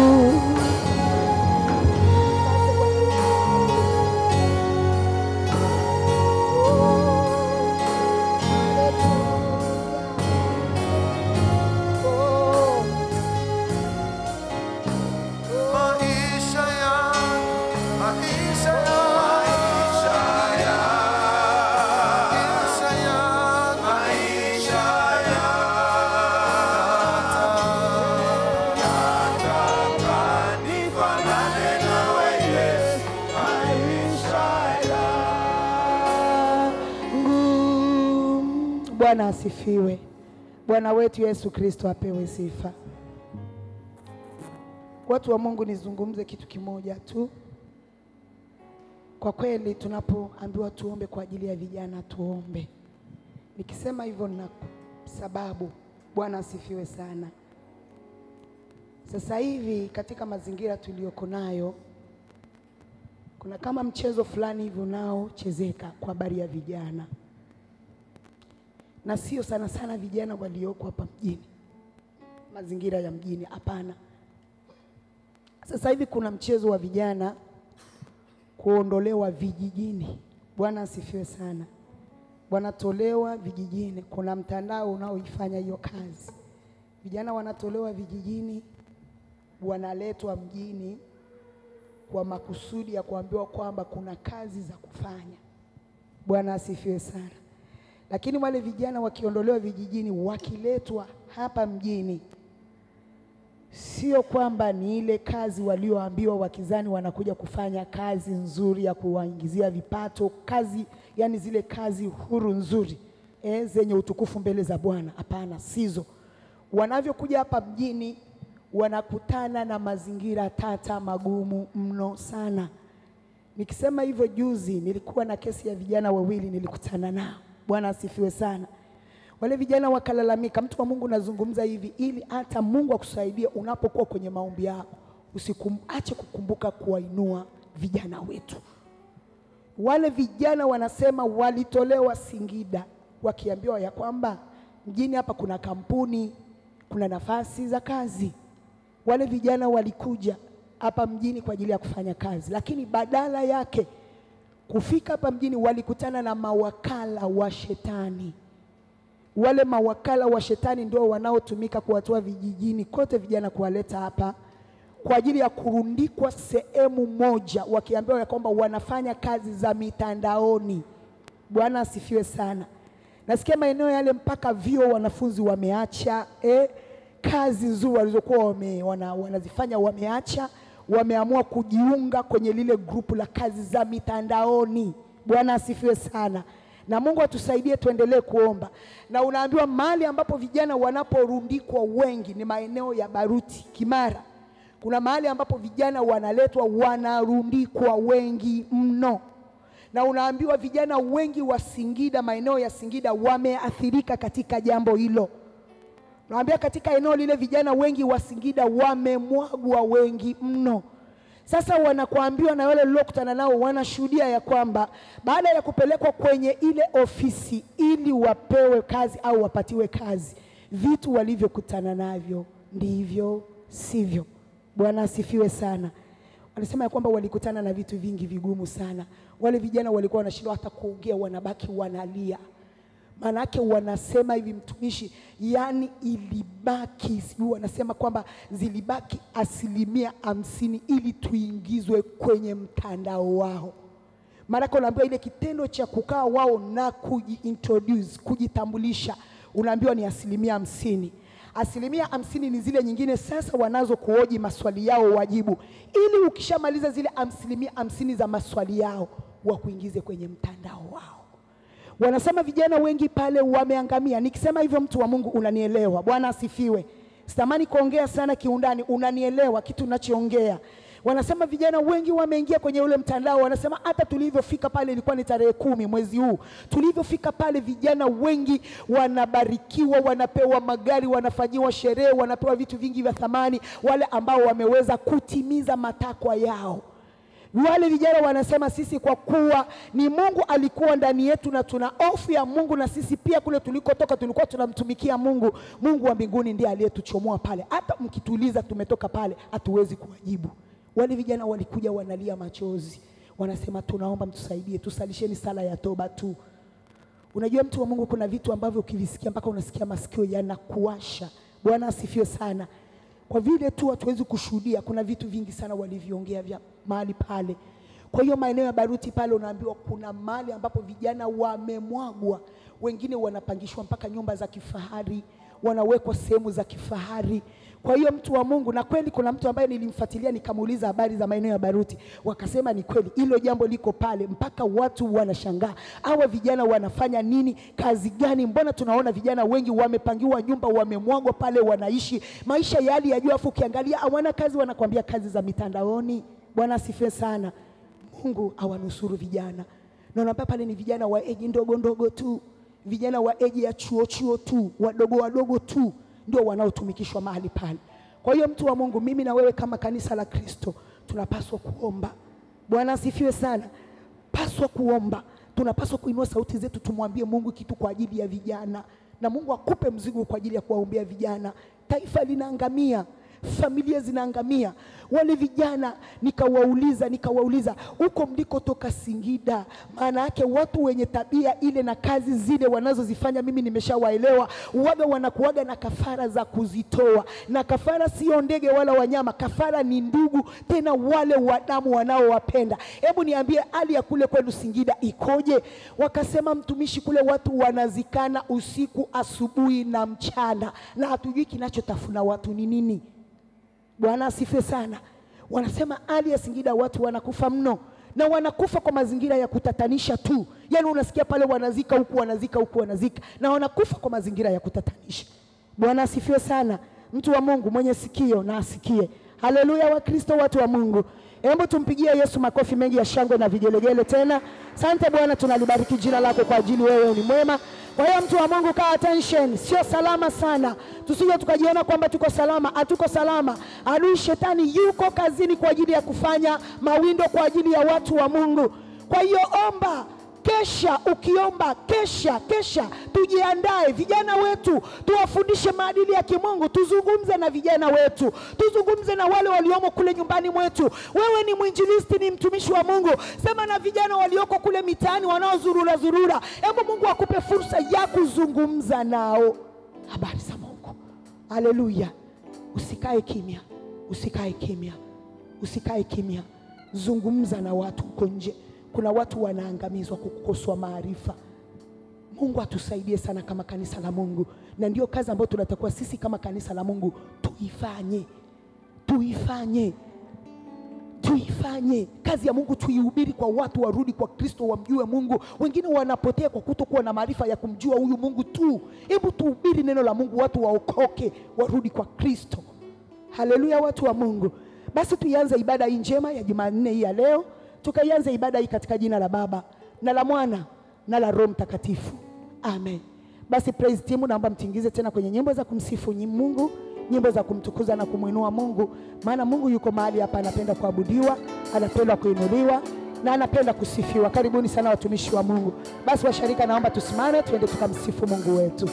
Maisha yangu, maisha yangu, maisha yangu, maisha yangu. Nataka nifanane nawe Yesu, maisha yangu. Bwana asifiwe. Bwana wetu Yesu Kristo apewe sifa. Watu wa Mungu, nizungumze kitu kimoja tu. Kwa kweli, tunapoambiwa tuombe kwa ajili ya vijana, tuombe. Nikisema hivyo na sababu. Bwana asifiwe sana. Sasa hivi katika mazingira tuliyoko nayo, kuna kama mchezo fulani hivi unaochezeka kwa habari ya vijana, na sio sana sana vijana walioko hapa mjini, mazingira ya mjini, hapana. Sasa hivi kuna mchezo wa vijana kuondolewa vijijini. Bwana asifiwe sana. Wanatolewa vijijini. Kuna mtandao unaoifanya hiyo kazi. Vijana wanatolewa vijijini, wanaletwa mjini kwa makusudi ya kuambiwa kwamba kuna kazi za kufanya. Bwana asifiwe sana. Lakini wale vijana wakiondolewa vijijini, wakiletwa hapa mjini, sio kwamba ni ile kazi walioambiwa wakizani wanakuja kufanya kazi nzuri ya kuwaingizia vipato, kazi yani zile kazi huru nzuri eh, zenye utukufu mbele za Bwana. Hapana, sizo. Wanavyokuja hapa mjini wanakutana na mazingira tata magumu mno sana. Nikisema hivyo, juzi nilikuwa na kesi ya vijana wawili nilikutana nao. Bwana asifiwe sana. Wale vijana wakalalamika. Mtu wa Mungu, nazungumza hivi ili hata Mungu akusaidie unapokuwa kwenye maombi yako, usiache kukumbuka kuwainua vijana wetu. Wale vijana wanasema walitolewa Singida wakiambiwa ya kwamba mjini hapa kuna kampuni, kuna nafasi za kazi. Wale vijana walikuja hapa mjini kwa ajili ya kufanya kazi, lakini badala yake kufika hapa mjini walikutana na mawakala wa shetani. Wale mawakala wa shetani ndio wanaotumika kuwatoa vijijini kote vijana kuwaleta hapa kwa ajili ya kurundikwa sehemu moja, wakiambiwa ya kwamba wanafanya kazi za mitandaoni. Bwana asifiwe sana. Nasikia maeneo yale mpaka vyuo wanafunzi wameacha eh, kazi nzuri walizokuwa wame, wana, wanazifanya wameacha, wameamua kujiunga kwenye lile grupu la kazi za mitandaoni. Bwana asifiwe sana na Mungu atusaidie tuendelee kuomba. Na unaambiwa mahali ambapo vijana wanaporundikwa wengi ni maeneo ya Baruti, Kimara. Kuna mahali ambapo vijana wanaletwa wanarundikwa wengi mno, na unaambiwa vijana wengi wa Singida, maeneo ya Singida wameathirika katika jambo hilo. Naambia katika eneo lile vijana wengi wa Singida wamemwagwa wengi mno. Sasa wanakuambiwa na wale waliokutana nao wanashuhudia ya kwamba baada ya kupelekwa kwenye ile ofisi ili wapewe kazi au wapatiwe kazi, vitu walivyokutana navyo ndivyo sivyo. Bwana asifiwe sana. Wanasema ya kwamba walikutana na vitu vingi vigumu sana. Wale vijana walikuwa wanashindwa hata kuongea, wanabaki wanalia. Maanake wanasema hivi mtumishi, yani ilibaki sijui, wanasema kwamba zilibaki asilimia hamsini ili tuingizwe kwenye mtandao wao. Maanake unaambiwa ile kitendo cha kukaa wao na kujiintroduce, kujitambulisha, unaambiwa ni asilimia hamsini. Asilimia hamsini ni zile nyingine sasa wanazo kuoji maswali yao wajibu, ili ukishamaliza zile asilimia hamsini za maswali yao wakuingize kwenye mtandao wao. Wanasema vijana wengi pale wameangamia. Nikisema hivyo, mtu wa Mungu, unanielewa? Bwana asifiwe. Sitamani kuongea sana kiundani, unanielewa kitu nachoongea. Wanasema vijana wengi wameingia kwenye ule mtandao, wanasema hata tulivyofika pale ilikuwa ni tarehe kumi mwezi huu, tulivyofika pale vijana wengi wanabarikiwa, wanapewa magari, wanafanyiwa sherehe, wanapewa vitu vingi vya thamani, wale ambao wameweza kutimiza matakwa yao. Wale vijana wanasema sisi kwa kuwa ni Mungu alikuwa ndani yetu na tuna hofu ya Mungu, na sisi pia kule tulikotoka tulikuwa tunamtumikia Mungu. Mungu wa mbinguni ndiye aliyetuchomoa pale, hata mkituuliza tumetoka pale hatuwezi kuwajibu. Wale vijana walikuja wanalia machozi, wanasema tunaomba mtusaidie, tusalisheni sala ya toba tu. Unajua mtu wa Mungu, kuna vitu ambavyo ukivisikia mpaka unasikia masikio yanakuwasha. Bwana asifiwe sana. Kwa vile tu hatuwezi kushuhudia, kuna vitu vingi sana walivyoongea vya mahali pale. Kwa hiyo maeneo ya Baruti pale unaambiwa kuna mahali ambapo vijana wamemwagwa, wengine wanapangishwa mpaka nyumba za kifahari, wanawekwa sehemu za kifahari. Kwa hiyo mtu wa Mungu, na kweli kuna mtu ambaye nilimfuatilia nikamuuliza habari za maeneo ya Baruti, wakasema ni kweli hilo jambo liko pale, mpaka watu wanashangaa, hawa vijana wanafanya nini? Kazi gani? Mbona tunaona vijana wengi wamepangiwa nyumba, wamemwagwa pale, wanaishi maisha ya hali ya juu, afu ukiangalia hawana kazi, wanakwambia kazi za mitandaoni. Bwana asifiwe sana. Mungu awanusuru vijana. Naona pale ni vijana wa eji ndogo ndogo tu, vijana wa eji ya chuo chuo tu, wadogo wadogo tu ndio wanaotumikishwa mahali pale. Kwa hiyo mtu wa Mungu, mimi na wewe kama kanisa la Kristo tunapaswa kuomba. Bwana asifiwe sana. Paswa kuomba, tunapaswa kuinua sauti zetu, tumwambie Mungu kitu kwa ajili ya vijana, na Mungu akupe mzigo kwa ajili ya kuwaombea vijana. Taifa linaangamia, familia zinaangamia. Wale vijana nikawauliza, nikawauliza huko mlikotoka Singida, maana yake watu wenye tabia ile na kazi zile wanazozifanya, mimi nimeshawaelewa. Waga wanakuwaga na kafara za kuzitoa, na kafara sio ndege wala wanyama, kafara ni ndugu, tena wale wadamu wanaowapenda. Hebu niambie, hali ya kule kwenu Singida ikoje? Wakasema mtumishi, kule watu wanazikana usiku, asubuhi na mchana, na hatujui kinachotafuna watu ni nini. Bwana asifiwe sana. Wanasema hali ya Singida watu wanakufa mno, na wanakufa kwa mazingira ya kutatanisha tu. Yaani unasikia pale wanazika huku, wanazika huku, wanazika na wanakufa kwa mazingira ya kutatanisha. Bwana asifiwe sana. Mtu wa Mungu mwenye sikio na asikie. Haleluya, Wakristo, watu wa Mungu, hebu tumpigie Yesu makofi mengi ya shangwe na vigelegele tena. Asante Bwana, tunalibariki jina lako kwa ajili wewe ni mwema. Kwa hiyo mtu wa Mungu, kaa attention, sio salama sana, tusije tukajiona kwamba tuko salama. Hatuko salama. Adui shetani yuko kazini kwa ajili ya kufanya mawindo kwa ajili ya watu wa Mungu. Kwa hiyo omba, kesha, ukiomba kesha, kesha, tujiandae. Vijana wetu tuwafundishe maadili ya kimungu, tuzungumze na vijana wetu, tuzungumze na wale waliomo kule nyumbani mwetu. Wewe ni mwinjilisti, ni mtumishi wa Mungu, sema na vijana walioko kule mitaani wanaozurura zurura. Hebu Mungu akupe fursa ya kuzungumza nao habari za Mungu. Haleluya! Usikae kimya, usikae kimya, usikae kimya. Zungumza na watu huko nje. Kuna watu wanaangamizwa kwa kukoswa maarifa. Mungu atusaidie sana kama kanisa la Mungu, na ndio kazi ambayo tunatakiwa sisi kama kanisa la Mungu tuifanye, tuifanye, tuifanye kazi ya Mungu, tuihubiri kwa watu, warudi kwa Kristo, wamjue Mungu. Wengine wanapotea kwa kutokuwa na maarifa ya kumjua huyu Mungu tu. Hebu tuhubiri neno la Mungu, watu waokoke, warudi kwa Kristo. Haleluya, watu wa Mungu. Basi tuianze ibada hii njema ya Jumanne hii ya leo, tukaianze ibada hii katika jina la Baba na la Mwana na la Roho Mtakatifu, amen. Basi praise team, naomba mtingize tena kwenye nyimbo za kumsifu nyi- Mungu, nyimbo za kumtukuza na kumwinua Mungu, maana Mungu yuko mahali hapa, anapenda kuabudiwa, anapenda kuinuliwa na anapenda kusifiwa. Karibuni sana watumishi wa Mungu. Basi washarika, naomba tusimame, tuende tukamsifu Mungu wetu.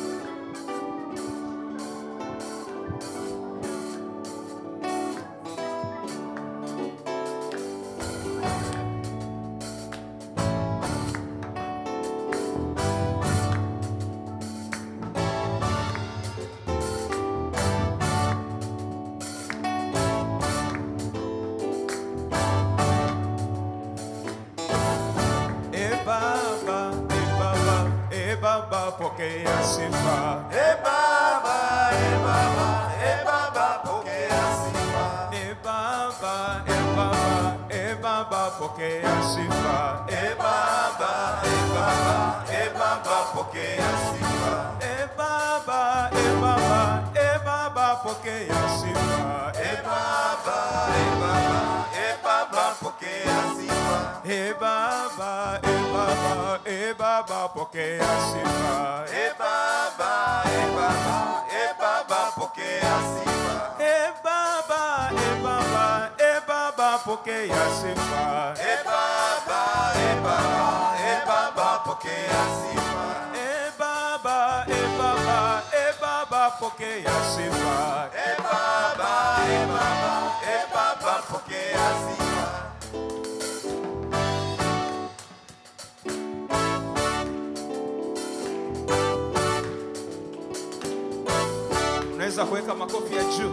E Baba, e Baba, e Baba, pokea sifa. E Baba, e Baba, e Baba, pokea sifa. E Baba, e Baba, e Baba, pokea sifa. E Baba, e Baba, e Baba, pokea sifa. E Baba, e Baba, e Baba, pokea sifa. E Baba, e Baba, e e Baba, e Baba, e Baba, pokea sifa. E Baba, e Baba, e Baba, pokea sifa. E Baba, e Baba, e Baba, pokea sifa. E Baba, e Baba, e Baba, pokea sifa. E Baba, e Baba, e Baba, pokea sifa. E Baba, e Baba, e Baba, pokea sifa. Unaweza kuweka makofi ya juu.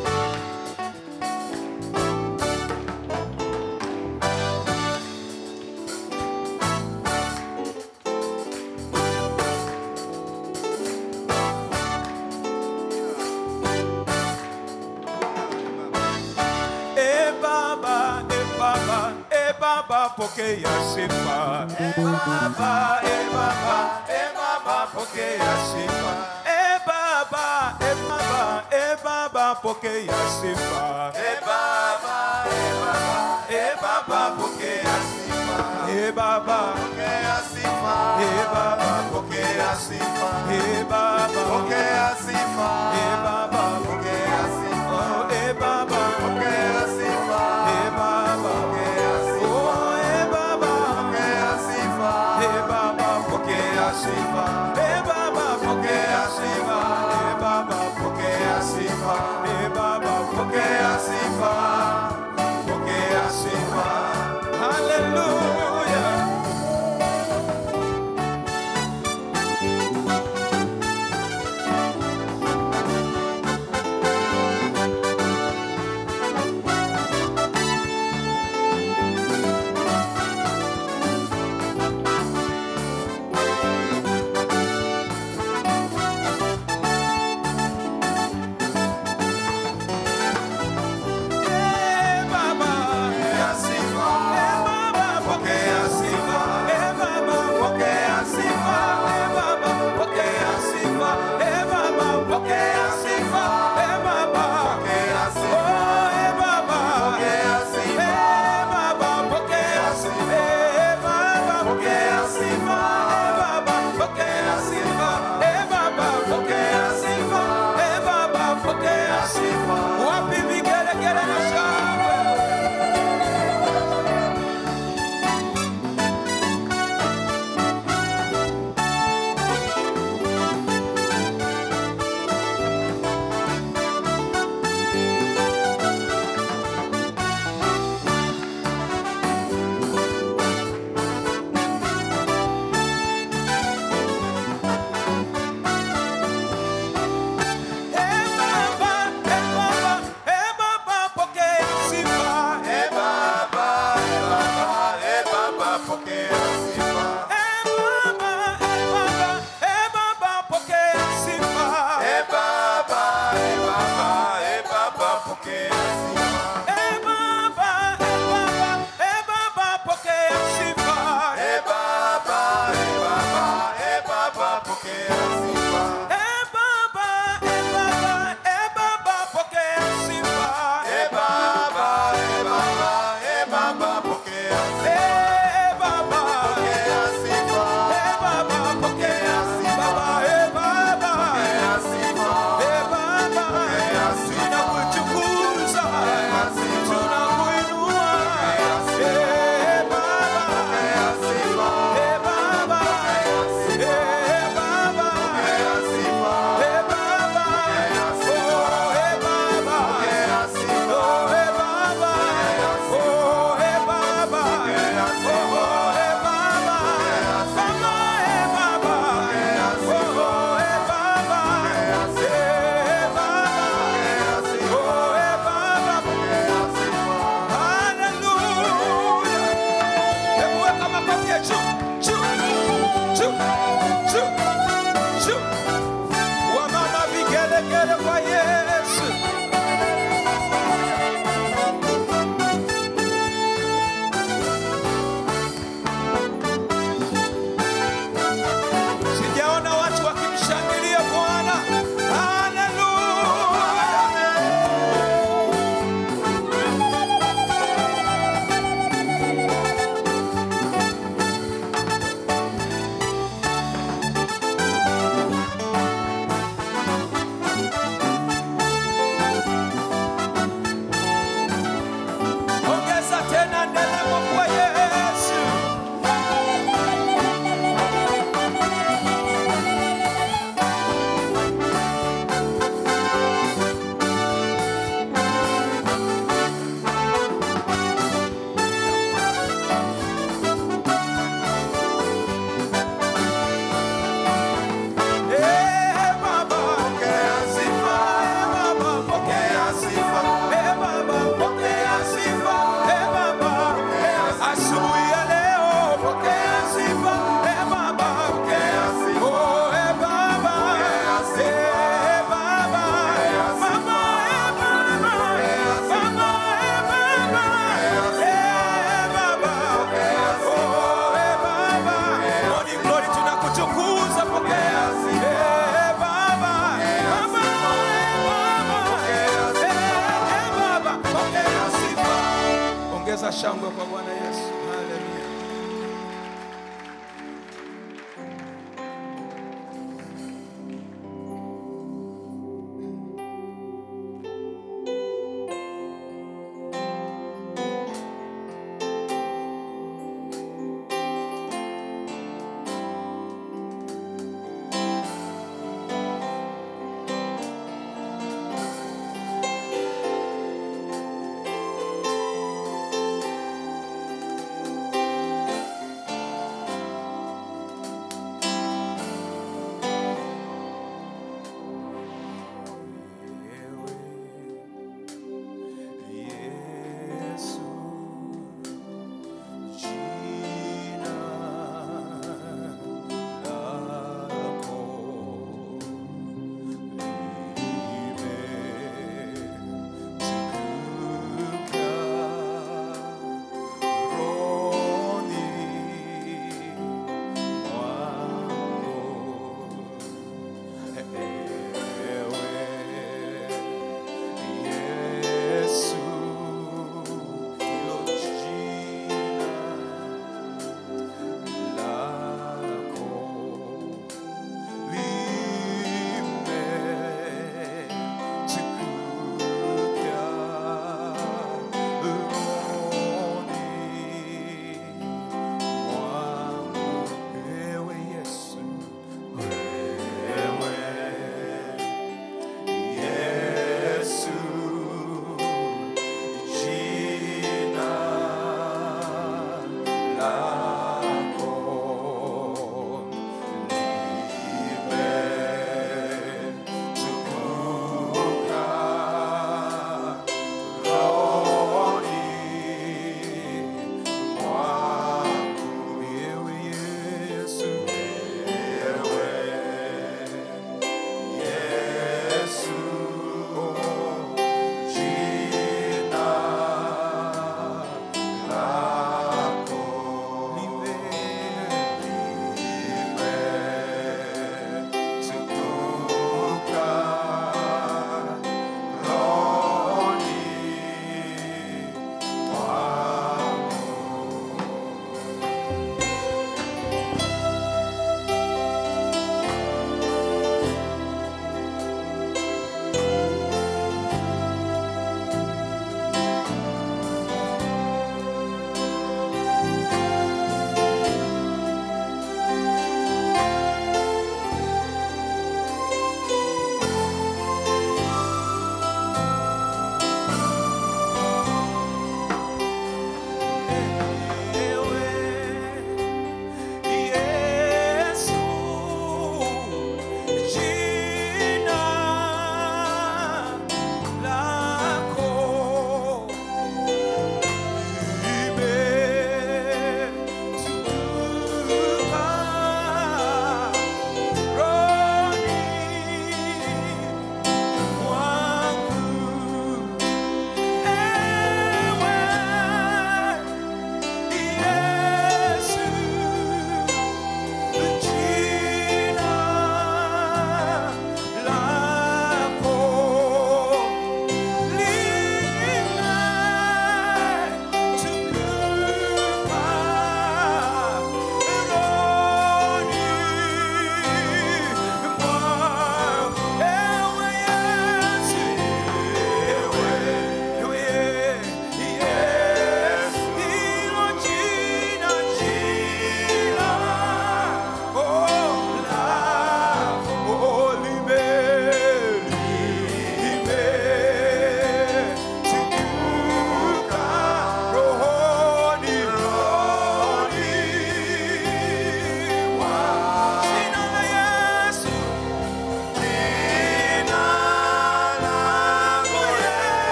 E Baba, e Baba, e Baba, pokea sifa. E Baba, e Baba, e Baba, pokea sifa. E Baba, e Baba, e Baba, pokea sifa. E Baba, e Baba, e Baba, pokea sifa. E Baba, Pokea sifa. e Baba, Pokea sifa. e Baba, Pokea sifa. e Baba, Pokea sifa. oh, e Baba, Pokea sifa. e Baba, Pokea sifa. oh, e Baba, Pokea sifa. e Baba, pokea sifa. E Baba, pokea sifa. E Baba, Pokea sifa. e Baba, Pokea sifa. Pokea sifa. Hallelujah. Eh, Baba, Pokea sifa. eh, Baba, Pokea sifa. eh, Baba, Pokea sifa. eh, Baba, pokea sifa. Eh, Baba, pokea sifa. Eh, Baba, Pokea oh, sifa. eh, Baba, Pokea sifa. eh, Baba, pokea sifa. Eh, Baba, pokea sifa. Eh, Baba, pokea sifa. Eh, Baba, pokea sifa. Eh, Baba, pokea sifa. Wapi vigelegele na shangwe? Eh, Baba, eh, Baba, eh, Baba, pokea sifa. E Baba, e Baba, e Baba, pokea sifa. Eh, Baba, eh, Baba, eh, Baba, pokea sifa. E Baba, e Baba, e Baba, pokea sifa. Eh, Baba, eh, Baba, eh, Baba, pokea sifa. E Baba, e Baba, e Baba, pokea sifa. Eh, Baba, eh, Baba, eh, Baba, pokea sifa. E Baba, e Baba, e Baba, pokea sifa. Eh, Baba, Pokea sifa. eh, Baba, pokea sifa. Eh, Baba, Pokea sifa. eh, Baba, Pokea sifa. tunakutukuza, sifa. tunakuinua. sifa. Eh, Baba, Pokea sifa. eh, Baba, eh, Baba, Pokea sifa. eh, Baba, oh, eh, Baba, Pokea sifa. oh, eh, Baba, oh, eh, Baba, Pokea sifa. oh, eh, Baba, Baba, eh, Baba, Pokea sifa. oh, eh, Baba, Pokea sifa. eh, Baba, Pokea sifa. oh, eh, Baba, Pokea sifa. Haleluya. Hebu weka makofi ya juu, juu, juu, juu, juu. Wamama vigelegele kwa Yesu. Sijaona watu wakimshangilia Bwana. Haleluya.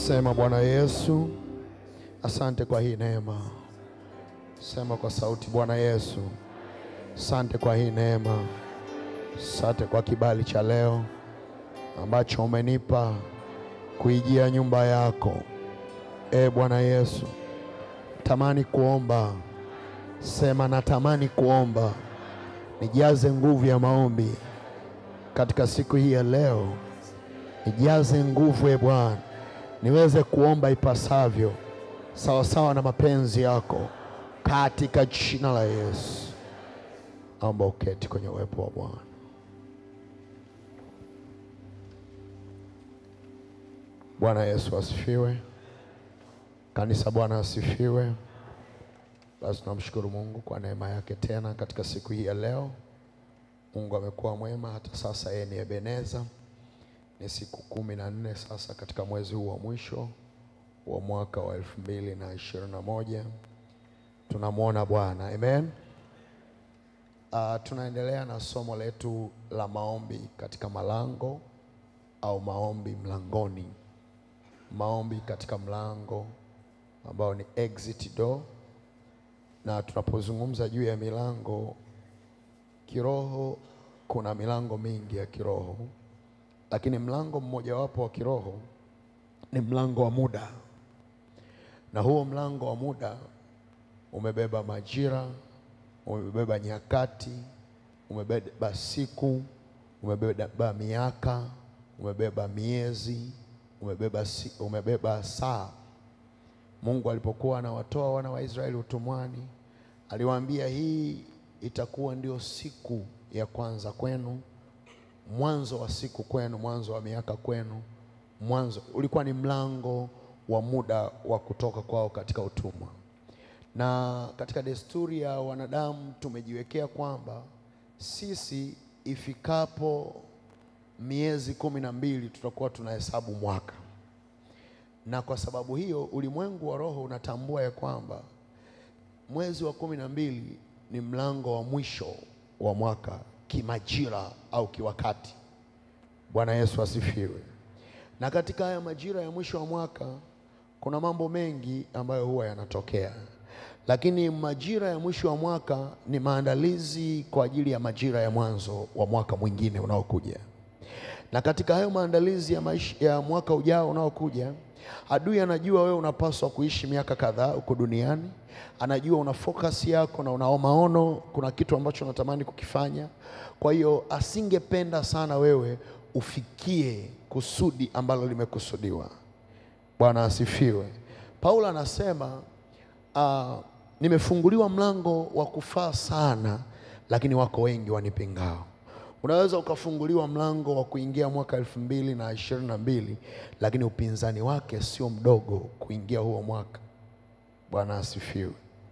Sema Bwana Yesu, asante kwa hii neema. Sema kwa sauti, Bwana Yesu, asante kwa hii neema. Asante kwa kibali cha leo ambacho umenipa kuijia nyumba yako. E Bwana Yesu, tamani kuomba. Sema natamani kuomba, nijaze nguvu ya maombi katika siku hii ya leo, nijaze nguvu e Bwana, niweze kuomba ipasavyo sawasawa na mapenzi yako, katika jina la Yesu. Naomba uketi kwenye uwepo wa Bwana. Bwana Yesu asifiwe. Kanisa, Bwana asifiwe. Basi tunamshukuru Mungu kwa neema yake tena katika siku hii ya leo. Mungu amekuwa mwema hata sasa, yeye ni Ebeneza. Ni siku kumi na nne sasa katika mwezi huu wa mwisho wa mwaka wa elfu mbili na ishirini na moja tunamwona Bwana, amen. Uh, tunaendelea na somo letu la maombi katika malango au maombi mlangoni, maombi katika mlango ambao ni exit door. Na tunapozungumza juu ya milango kiroho, kuna milango mingi ya kiroho, lakini mlango mmojawapo wa kiroho ni mlango wa muda, na huo mlango wa muda umebeba majira, umebeba nyakati, umebeba siku, umebeba miaka, umebeba miezi, umebeba, si, umebeba saa. Mungu alipokuwa anawatoa wana wa Israeli utumwani, aliwaambia hii itakuwa ndio siku ya kwanza kwenu, mwanzo wa siku kwenu, mwanzo wa miaka kwenu, mwanzo ulikuwa ni mlango wa muda wa kutoka kwao katika utumwa. Na katika desturi ya wanadamu tumejiwekea kwamba sisi ifikapo miezi kumi na mbili tutakuwa tunahesabu mwaka, na kwa sababu hiyo ulimwengu wa roho unatambua ya kwamba mwezi wa kumi na mbili ni mlango wa mwisho wa mwaka kimajira au kiwakati. Bwana Yesu asifiwe. Na katika haya majira ya mwisho wa mwaka kuna mambo mengi ambayo huwa yanatokea, lakini majira ya mwisho wa mwaka ni maandalizi kwa ajili ya majira ya mwanzo wa mwaka mwingine unaokuja. Na katika hayo maandalizi ya, maisha, ya mwaka ujao unaokuja, adui anajua wewe unapaswa kuishi miaka kadhaa huko duniani. Anajua una focus yako na una maono, kuna kitu ambacho unatamani kukifanya. Kwa hiyo asingependa sana wewe ufikie kusudi ambalo limekusudiwa. Bwana asifiwe. Paulo anasema uh, nimefunguliwa mlango wa kufaa sana, lakini wako wengi wanipingao. Unaweza ukafunguliwa mlango wa kuingia mwaka elfu mbili na ishirini na mbili lakini upinzani wake sio mdogo kuingia huo mwaka. Bwana asifiwe.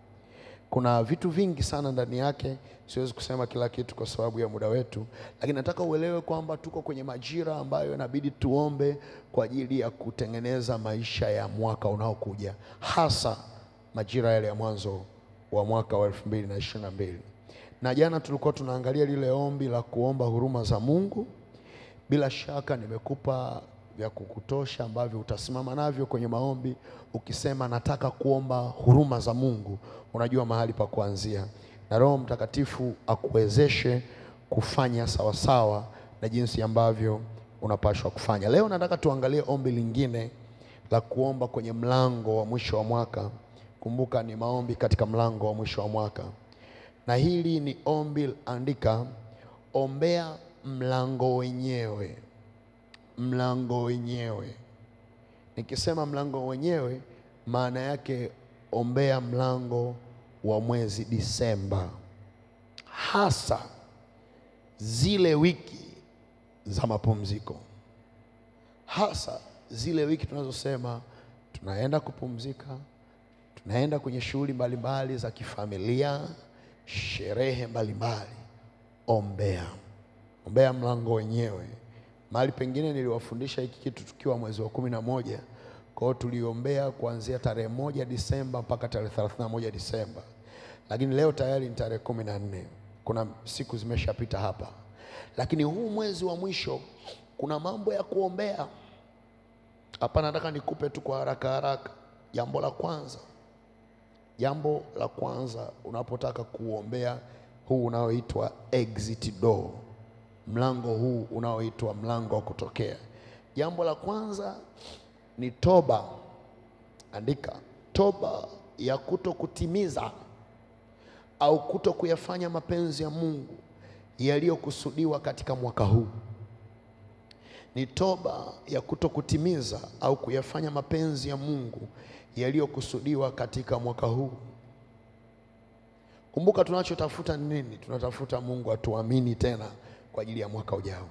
Kuna vitu vingi sana ndani yake, siwezi kusema kila kitu kwa sababu ya muda wetu, lakini nataka uelewe kwamba tuko kwenye majira ambayo inabidi tuombe kwa ajili ya kutengeneza maisha ya mwaka unaokuja, hasa majira yale ya mwanzo wa mwaka wa elfu mbili na ishirini na mbili na jana tulikuwa tunaangalia lile ombi la kuomba huruma za Mungu. Bila shaka nimekupa vya kukutosha ambavyo utasimama navyo kwenye maombi. Ukisema nataka kuomba huruma za Mungu, unajua mahali pa kuanzia, na Roho Mtakatifu akuwezeshe kufanya sawasawa na jinsi ambavyo unapashwa kufanya. Leo nataka tuangalie ombi lingine la kuomba kwenye mlango wa mwisho wa mwaka. Kumbuka ni maombi katika mlango wa mwisho wa mwaka na hili ni ombi, andika, ombea mlango wenyewe. Mlango wenyewe, nikisema mlango wenyewe, maana yake ombea mlango wa mwezi Disemba, hasa zile wiki za mapumziko, hasa zile wiki tunazosema tunaenda kupumzika, tunaenda kwenye shughuli mbalimbali za kifamilia sherehe mbalimbali. Ombea, ombea mlango wenyewe. Mahali pengine niliwafundisha hiki kitu tukiwa mwezi wa kumi na moja. Kwa hiyo tuliombea kuanzia tarehe moja Disemba mpaka tarehe thelathini na moja Disemba, lakini leo tayari ni tarehe kumi na nne. Kuna siku zimeshapita hapa, lakini huu mwezi wa mwisho kuna mambo ya kuombea. Hapa nataka nikupe tu kwa haraka haraka. Jambo la kwanza, jambo la kwanza unapotaka kuombea huu unaoitwa exit door, mlango huu unaoitwa mlango wa kutokea, jambo la kwanza ni toba. Andika toba ya kuto kutimiza au kuto kuyafanya mapenzi ya Mungu yaliyokusudiwa katika mwaka huu ni toba ya kuto kutimiza au kuyafanya mapenzi ya Mungu yaliyokusudiwa katika mwaka huu. Kumbuka, tunachotafuta ni nini? Tunatafuta Mungu atuamini tena kwa ajili ya mwaka ujao.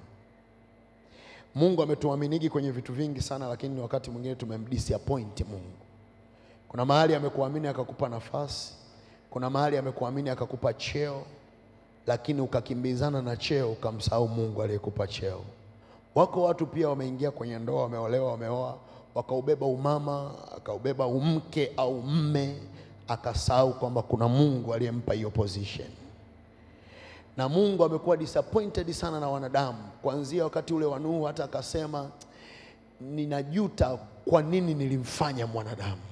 Mungu ametuaminigi kwenye vitu vingi sana, lakini wakati mwingine tumemdisappoint Mungu. Kuna mahali amekuamini akakupa nafasi, kuna mahali amekuamini akakupa cheo, lakini ukakimbizana na cheo ukamsahau Mungu aliyekupa cheo. Wako watu pia wameingia kwenye ndoa, wameolewa, wameoa, wakaubeba umama, akaubeba umke au mme, akasahau kwamba kuna Mungu aliyempa hiyo position. Na Mungu amekuwa disappointed sana na wanadamu, kuanzia wakati ule wa Nuhu, hata akasema ninajuta kwa nini nilimfanya mwanadamu.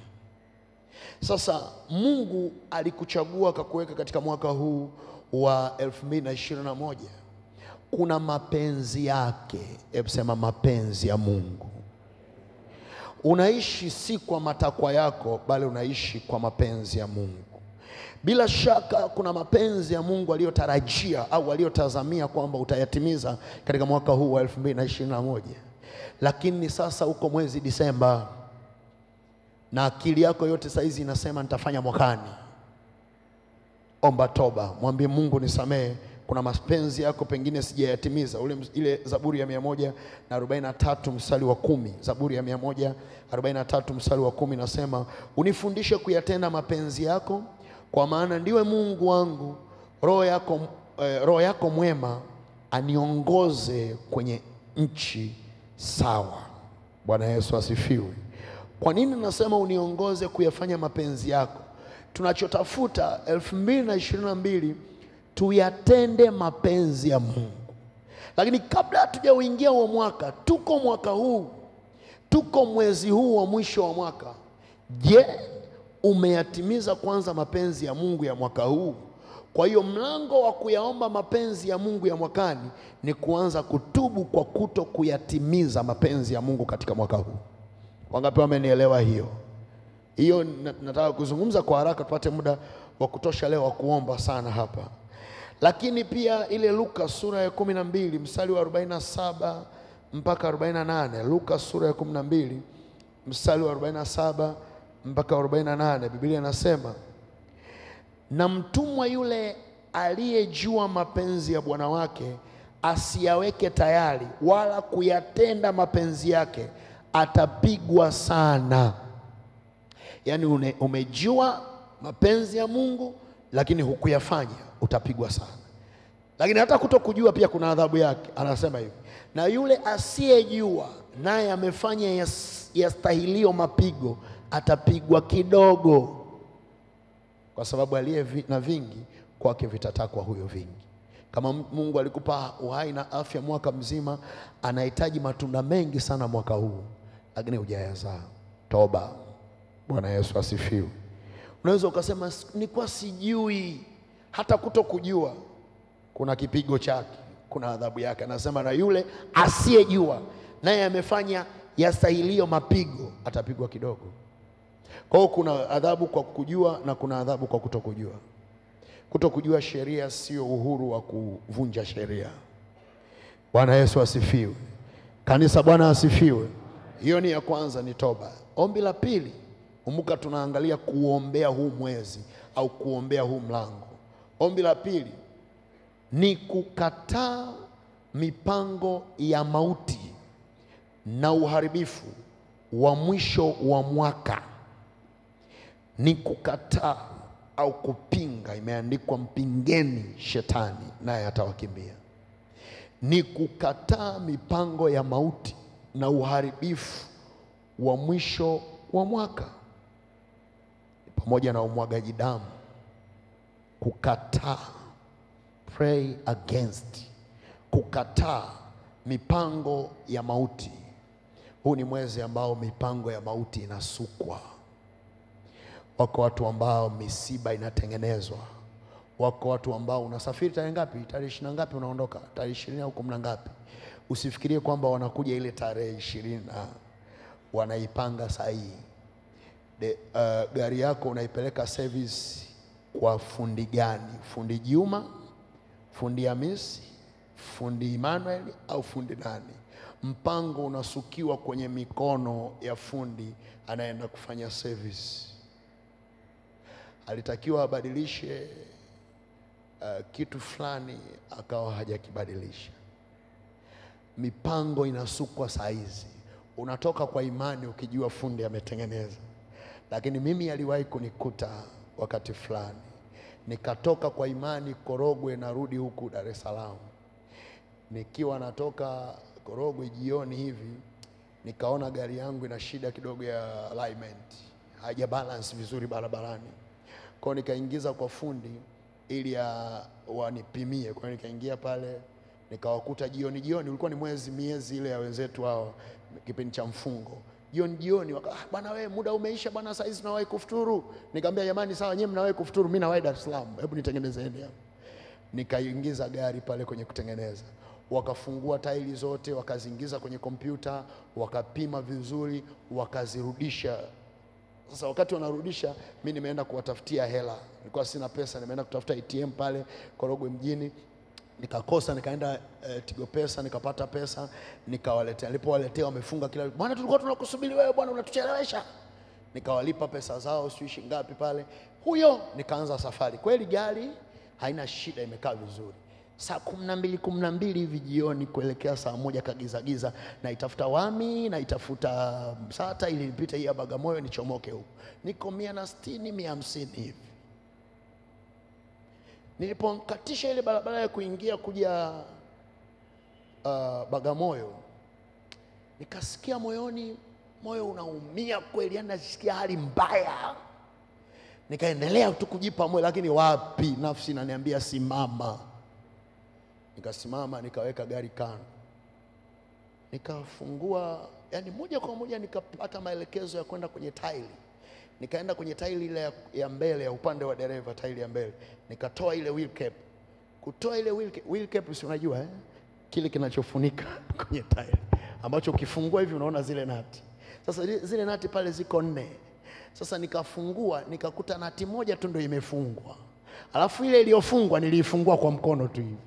Sasa Mungu alikuchagua akakuweka katika mwaka huu wa 2021 kuna mapenzi yake. Hebu sema mapenzi ya Mungu. Unaishi si kwa matakwa yako, bali unaishi kwa mapenzi ya Mungu. Bila shaka kuna mapenzi ya Mungu aliyotarajia au aliyotazamia kwamba utayatimiza katika mwaka huu wa 2021, lakini sasa uko mwezi Disemba na akili yako yote saizi inasema nitafanya mwakani. Omba toba, mwambie Mungu nisamehe kuna mapenzi yako pengine sijayatimiza. Ule ile Zaburi ya mia moja na arobaini na tatu mstari wa kumi Zaburi ya mia moja arobaini na tatu mstari wa kumi nasema unifundishe kuyatenda mapenzi yako, kwa maana ndiwe Mungu wangu. Roho yako, eh, roho yako mwema aniongoze kwenye nchi sawa. Bwana Yesu asifiwe. Kwa nini nasema uniongoze kuyafanya mapenzi yako? Tunachotafuta elfu mbili na ishirini na mbili tuyatende mapenzi ya Mungu. Lakini kabla hatujauingia huo mwaka, tuko mwaka huu, tuko mwezi huu wa mwisho wa mwaka. Je, umeyatimiza kwanza mapenzi ya Mungu ya mwaka huu? Kwa hiyo mlango wa kuyaomba mapenzi ya Mungu ya mwakani ni kuanza kutubu kwa kuto kuyatimiza mapenzi ya Mungu katika mwaka huu. Wangapi wamenielewa hiyo? Hiyo na- nataka kuzungumza kwa haraka tupate muda wa kutosha leo wa kuomba sana hapa. Lakini pia ile Luka sura ya kumi na mbili mstari wa 47 mpaka 48. Luka sura ya kumi na mbili mstari wa 47 mpaka 48, Biblia inasema na mtumwa yule aliyejua mapenzi ya bwana wake asiyaweke tayari wala kuyatenda mapenzi yake atapigwa sana. Yaani une- umejua mapenzi ya Mungu lakini hukuyafanya, utapigwa sana. Lakini hata kuto kujua pia kuna adhabu yake. Anasema hivi, na yule asiyejua naye amefanya yas- yastahilio mapigo, atapigwa kidogo kwa sababu aliye vi- na vingi kwake vitatakwa huyo vingi. Kama M- Mungu alikupa uhai na afya mwaka mzima, anahitaji matunda mengi sana mwaka huu, lakini hujayazaa. Toba. Bwana Yesu asifiwe. Unaweza ukasema "S- nilikuwa sijui. Hata kuto kujua kuna kipigo chake, kuna adhabu yake. Anasema na yule asiyejua naye amefanya yastahilio mapigo, atapigwa kidogo. Kwa hiyo kuna adhabu kwa kujua na kuna adhabu kwa kutokujua. Kutokujua sheria sio uhuru wa kuvunja sheria. Bwana Yesu asifiwe. Kanisa, Bwana asifiwe. Hiyo ni ya kwanza, ni toba. Ombi la pili, kumbuka tunaangalia kuombea huu mwezi au kuombea huu mlango. Ombi la pili ni kukataa mipango ya mauti na uharibifu wa mwisho wa mwaka ni kukataa au kupinga. Imeandikwa, mpingeni shetani naye atawakimbia. Ni kukataa mipango ya mauti na uharibifu wa mwisho wa mwaka, pamoja na umwagaji damu. Kukataa, pray against, kukataa mipango ya mauti, Huu ni mwezi ambao mipango ya mauti inasukwa. Wako watu ambao misiba inatengenezwa. Wako watu ambao unasafiri tarehe ngapi? Tarehe ishirini na ngapi unaondoka? Tarehe ishirini au kumi na ngapi? Usifikirie kwamba wanakuja ile tarehe ishirini na wanaipanga sahihi. De, uh, gari yako unaipeleka service kwa fundi gani? Fundi Juma, fundi Hamisi, fundi Emmanuel au fundi nani? Mpango unasukiwa kwenye mikono ya fundi anayeenda kufanya service. Alitakiwa abadilishe uh, kitu fulani akawa hajakibadilisha. Mipango inasukwa saa hizi, unatoka kwa imani ukijua fundi ametengeneza. Lakini mimi aliwahi kunikuta wakati fulani, nikatoka kwa imani Korogwe, narudi huku Dar es Salaam. Nikiwa natoka Korogwe jioni hivi, nikaona gari yangu ina shida kidogo ya alignment, haija balance vizuri barabarani. Kwa hiyo nikaingiza kwa fundi ili ya- wanipimie. Kwa hiyo nikaingia pale nikawakuta jioni jioni, ulikuwa ni mwezi miezi ile ya wenzetu hao, kipindi cha mfungo jioni jioni, waka ah, bwana wewe, muda umeisha bwana, saa hizi tunawahi kufuturu. Nikamwambia jamani, sawa, nyewe mnawahi kufuturu, mimi nawahi Dar es Salaam, hebu nitengenezeni hapo. Nikaingiza gari pale kwenye kutengeneza, wakafungua tairi zote, wakaziingiza kwenye kompyuta, wakapima vizuri, wakazirudisha sasa wakati wanarudisha, mi nimeenda kuwatafutia hela, nilikuwa sina pesa, nimeenda kutafuta ATM pale Korogwe mjini, nikakosa, nikaenda eh, Tigo Pesa nikapata pesa, nikawaletea. Nilipowaletea wamefunga kila, bwana, tulikuwa tunakusubiri wewe bwana, unatuchelewesha. Nikawalipa pesa zao, sijui shilingi ngapi pale, huyo nikaanza safari. Kweli gari haina shida, imekaa vizuri saa kumi na mbili kumi na mbili hivi jioni kuelekea saa moja kagizagiza, naitafuta Wami, naitafuta Msata ili nipite hii ya Bagamoyo nichomoke huku, niko mia na sitini mia hamsini hivi. Nilipokatisha ile barabara ya kuingia kuja uh, Bagamoyo, nikasikia moyoni, moyo unaumia kweli, yani nasikia hali mbaya. Nikaendelea tu kujipa moyo, lakini wapi, nafsi inaniambia simama nikasimama nikaweka gari kando, nikafungua, yani moja kwa moja nikapata maelekezo ya kwenda kwenye tairi. Nikaenda kwenye tairi ile ya, ya mbele ya upande wa dereva, tairi ya mbele, nikatoa ile wheel cap. Kutoa ile wheel cap, wheel cap si unajua eh? kile kinachofunika kwenye tairi ambacho ukifungua hivi unaona zile nati. Sasa zile- zile nati pale ziko nne. Sasa nikafungua nikakuta nati moja tu ndio imefungwa, alafu ile iliyofungwa niliifungua kwa mkono tu hivi.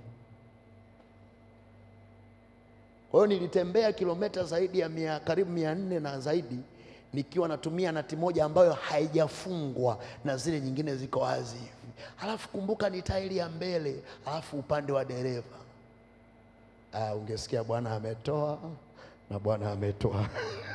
Kwa hiyo nilitembea kilomita zaidi ya mia, karibu mia nne na zaidi nikiwa natumia nati moja ambayo haijafungwa na zile nyingine ziko wazi hivi. Halafu kumbuka ni tairi ya mbele, halafu upande wa dereva. Ah, ungesikia Bwana ametoa na Bwana ametoa.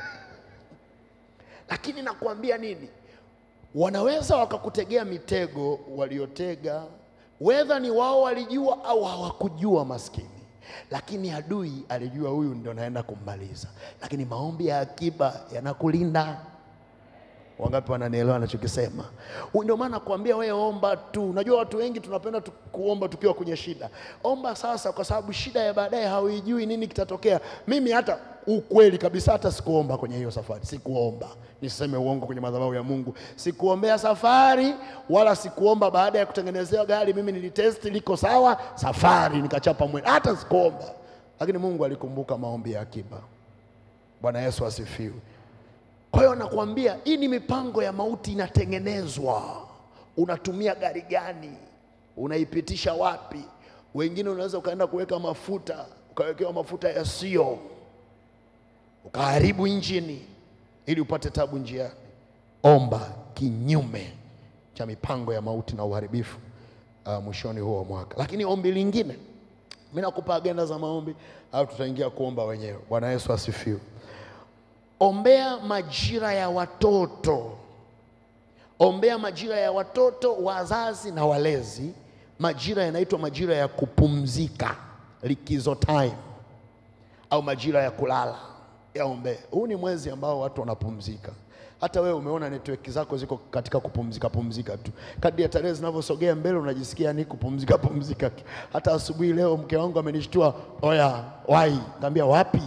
Lakini nakwambia nini? Wanaweza wakakutegea mitego waliotega, wedha ni wao walijua au hawakujua, maskini. Lakini adui alijua huyu ndio naenda kummaliza. Lakini maombi ya akiba yanakulinda. Wangapi wananielewa anachokisema? Huyu Ndio maana nakwambia wewe omba tu. Unajua watu wengi tunapenda tu kuomba tukiwa kwenye shida. Omba sasa, kwa sababu shida ya baadaye hauijui nini kitatokea. Mimi hata ukweli kabisa, hata sikuomba kwenye hiyo safari, sikuomba niseme uongo kwenye madhabahu ya Mungu, sikuombea safari wala sikuomba baada ya kutengenezewa gari. Mimi nilitesti liko sawa, safari nikachapa mwendo, hata sikuomba, lakini Mungu alikumbuka maombi ya akiba. Bwana Yesu asifiwe. Kwa hiyo nakwambia hii ni mipango ya mauti inatengenezwa. Unatumia gari gani? Unaipitisha wapi? Wengine unaweza ukaenda kuweka mafuta, ukawekewa mafuta yasiyo, ukaharibu injini ili upate tabu njiani. Omba kinyume cha mipango ya mauti na uharibifu uh, mwishoni huo wa mwaka. Lakini ombi lingine, mimi nakupa agenda za maombi au tutaingia kuomba wenyewe. Bwana Yesu asifiwe. Ombea majira ya watoto, ombea majira ya watoto, wazazi na walezi. Majira yanaitwa majira ya kupumzika, likizo time, au majira ya kulala. Yaombee. Huu ni mwezi ambao watu wanapumzika. Hata wewe umeona network zako ziko katika kupumzika pumzika tu. Kadri ya tarehe zinavyosogea mbele, unajisikia ni kupumzika pumzika tu. Hata asubuhi leo mke wangu amenishtua, oya wai, kaambia wapi?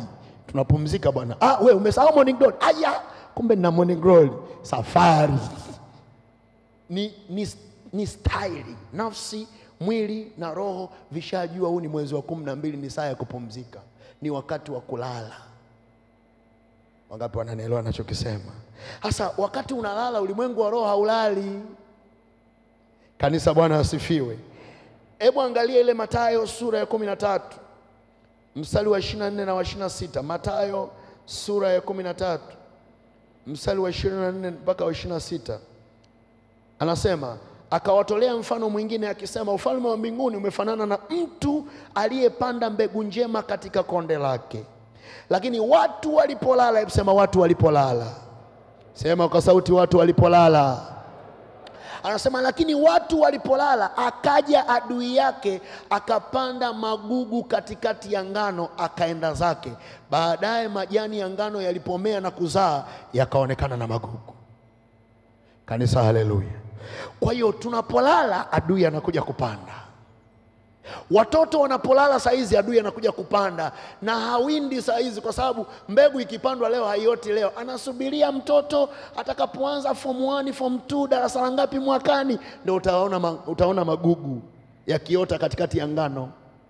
tunapumzika bwana. Ah, we umesahau morning glory. Aya, kumbe nina morning glory. Safari ni, ni, ni staili. Nafsi, mwili na roho vishajua huu ni mwezi wa kumi na mbili, ni saa ya kupumzika, ni wakati wa kulala. Wangapi wananielewa nachokisema? Sasa wakati unalala, ulimwengu wa roho haulali. Kanisa, Bwana asifiwe. Hebu angalia ile Mathayo sura ya kumi na tatu mstari wa 24 na wa 26. Mathayo sura ya kumi na tatu mstari wa 24 mpaka wa 26, anasema akawatolea mfano mwingine akisema, ufalme wa mbinguni umefanana na mtu aliyepanda mbegu njema katika konde lake, lakini watu walipolala, hebu sema watu walipolala, sema kwa sauti, watu walipolala Anasema lakini watu walipolala, akaja adui yake akapanda magugu katikati ya ngano, akaenda zake. Baadaye majani ya ngano yalipomea na kuzaa, yakaonekana na magugu. Kanisa, haleluya! Kwa hiyo tunapolala, adui anakuja kupanda. Watoto wanapolala saa hizi adui anakuja kupanda, na hawindi saa hizi, kwa sababu mbegu ikipandwa leo haioti leo. Anasubiria mtoto atakapoanza form 1 form 2 darasa la ngapi mwakani, ndio utaona, ma, utaona magugu yakiota katikati ya ngano.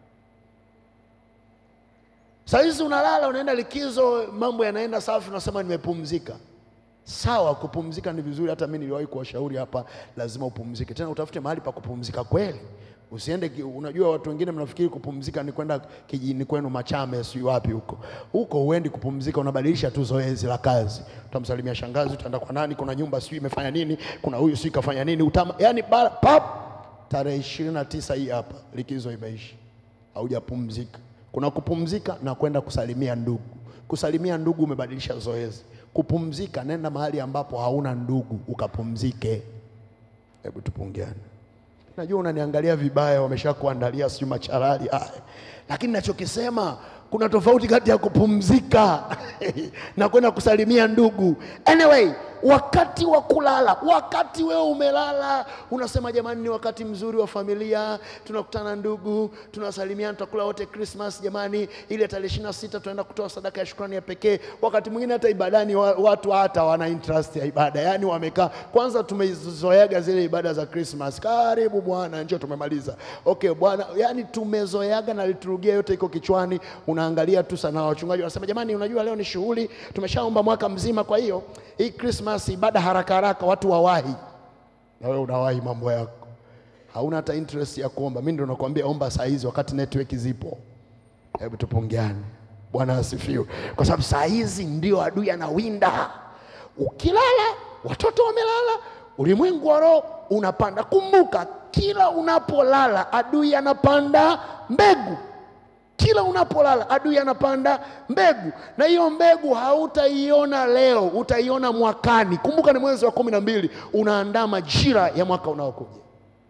Saa hizi unalala, unaenda likizo, mambo yanaenda safi, unasema nimepumzika. Sawa, kupumzika ni vizuri. Hata mimi niliwahi kuwashauri hapa, lazima upumzike, tena utafute mahali pa kupumzika kweli. Usiende ki- unajua, watu wengine mnafikiri kupumzika ni kwenda kijijini kwenu Machame, sijui wapi huko. Huko huendi kupumzika, unabadilisha tu zoezi la kazi. Utamsalimia shangazi, utaenda kwa nani, kuna nyumba sijui imefanya nini, kuna huyu sijui kafanya nini, utama, yani bara, pap, tarehe ishirini na tisa hii hapa likizo imeisha, haujapumzika. Kuna kupumzika na kwenda kusalimia ndugu. Kusalimia ndugu umebadilisha zoezi. Kupumzika, nenda mahali ambapo hauna ndugu ukapumzike. Hebu tupungiane. Najua unaniangalia vibaya, wameshakuandalia sijui macharali haya, lakini nachokisema kuna tofauti kati ya kupumzika na kwenda kusalimia ndugu. Anyway, wakati wa kulala, wakati wewe umelala, unasema jamani, ni wakati mzuri wa familia, tunakutana ndugu, tunasalimiana, tutakula wote Christmas jamani, ile tarehe ishirini na sita tunaenda kutoa sadaka ya shukrani ya pekee. Wakati mwingine hata ibadani wa- watu hata wana interest ya ibada, yaani wamekaa kwanza, tumezoeaga zile ibada za Christmas, karibu Bwana, njoo tumemaliza, okay Bwana, yaani tumezoeaga na liturujia yote iko kichwani, unaangalia tu sana. Wachungaji wanasema jamani, unajua leo ni shughuli, tumeshaomba mwaka mzima, kwa hiyo hii Christmas ibada haraka haraka, watu wawahi, na wewe unawahi mambo yako, hauna hata interest ya kuomba. Mimi ndio nakwambia omba saa hizi wakati network zipo. Hebu tupungiane. Bwana asifiwe, kwa sababu saa hizi ndio adui anawinda. Ukilala watoto wamelala, ulimwengu wa roho unapanda. Kumbuka, kila unapolala adui anapanda mbegu kila unapolala adui anapanda mbegu, na hiyo mbegu hautaiona leo, utaiona mwakani. Kumbuka ni mwezi wa kumi na mbili, unaandaa majira ya mwaka unaokuja.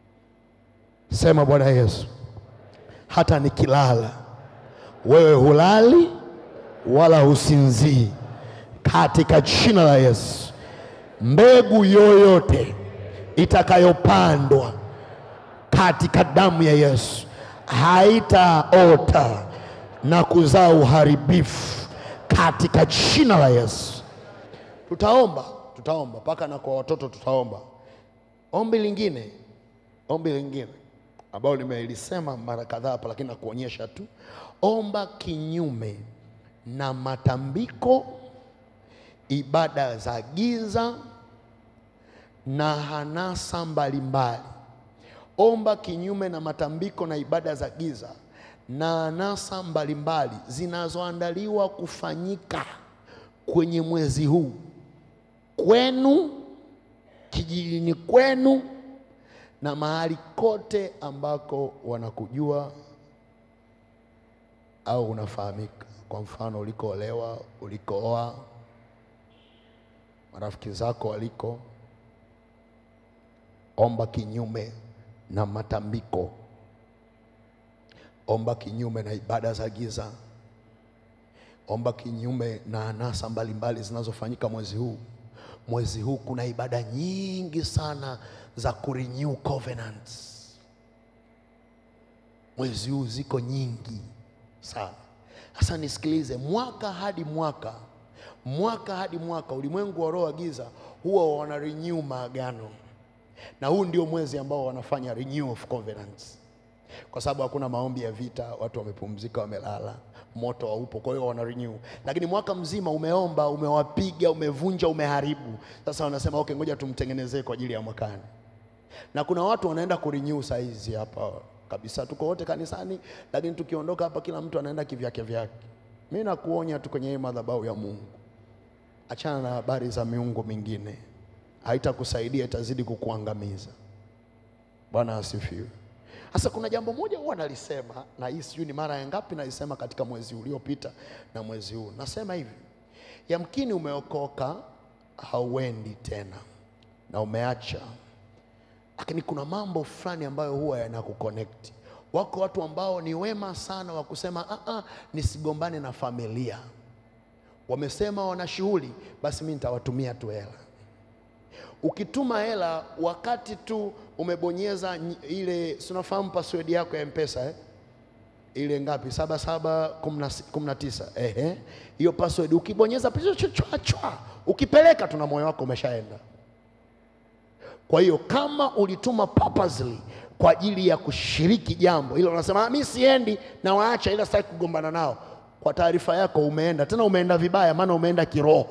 Sema Bwana Yesu, hata nikilala wewe hulali wala husinzii, katika jina la Yesu. Mbegu yoyote itakayopandwa katika damu ya Yesu haitaota na kuzaa uharibifu katika jina la Yesu. Tutaomba, tutaomba mpaka na kwa watoto tutaomba. Ombi lingine, ombi lingine ambalo nimelisema mara kadhaa hapa, lakini nakuonyesha tu. Omba kinyume na matambiko, ibada za giza na hanasa mbalimbali. Omba kinyume na matambiko na ibada za giza na anasa mbalimbali zinazoandaliwa kufanyika kwenye mwezi huu kwenu, kijijini kwenu na mahali kote ambako wanakujua au unafahamika. Kwa mfano, ulikoolewa, ulikooa, marafiki zako waliko. Omba kinyume na matambiko, omba kinyume na ibada za giza, omba kinyume na anasa mbalimbali zinazofanyika mwezi huu. Mwezi huu kuna ibada nyingi sana za kurenew covenants. Mwezi huu ziko nyingi sana. Sasa nisikilize, mwaka hadi mwaka, mwaka hadi mwaka, ulimwengu wa roho wa giza huwa wana renew maagano, na huu ndio mwezi ambao wanafanya renew of covenants, kwa sababu hakuna maombi ya vita, watu wamepumzika, wamelala, moto haupo, kwa hiyo wana renew. Lakini mwaka mzima umeomba, umewapiga, umevunja, umeharibu, sasa wanasema okay, ngoja tumtengenezee kwa ajili ya mwakani na kuna watu wanaenda kurenew saa hizi hapa kabisa, tuko wote kanisani, lakini tukiondoka hapa kila mtu anaenda kivyake vyake. Mimi nakuonya tu kwenye hii madhabahu ya Mungu, achana na habari za miungu mingine, haitakusaidia, itazidi kukuangamiza. Bwana asifiwe. Sasa kuna jambo moja huwa nalisema, na hii sijui ni mara ya ngapi nalisema katika mwezi uliopita na mwezi huu. Nasema hivi, yamkini umeokoka, hauendi tena na umeacha lakini kuna mambo fulani ambayo huwa yanakuconnect. Wako watu ambao ni wema sana wa kusema ah, ah, nisigombane na familia. Wamesema wana shughuli, basi mimi nitawatumia tu hela. Ukituma hela wakati tu umebonyeza nyi- ile, si unafahamu password yako ya Mpesa eh? ile ngapi? saba saba kumi na si- kumi na tisa. Ehe, hiyo password ukibonyeza chwa chwa chwa, ukipeleka tuna moyo wako umeshaenda. Kwa hiyo kama ulituma purposely kwa ajili ya kushiriki jambo hilo, unasema "Ah, mimi siendi na waacha, ila sitaki kugombana nao. Kwa taarifa yako, umeenda tena, umeenda vibaya, maana umeenda kiroho.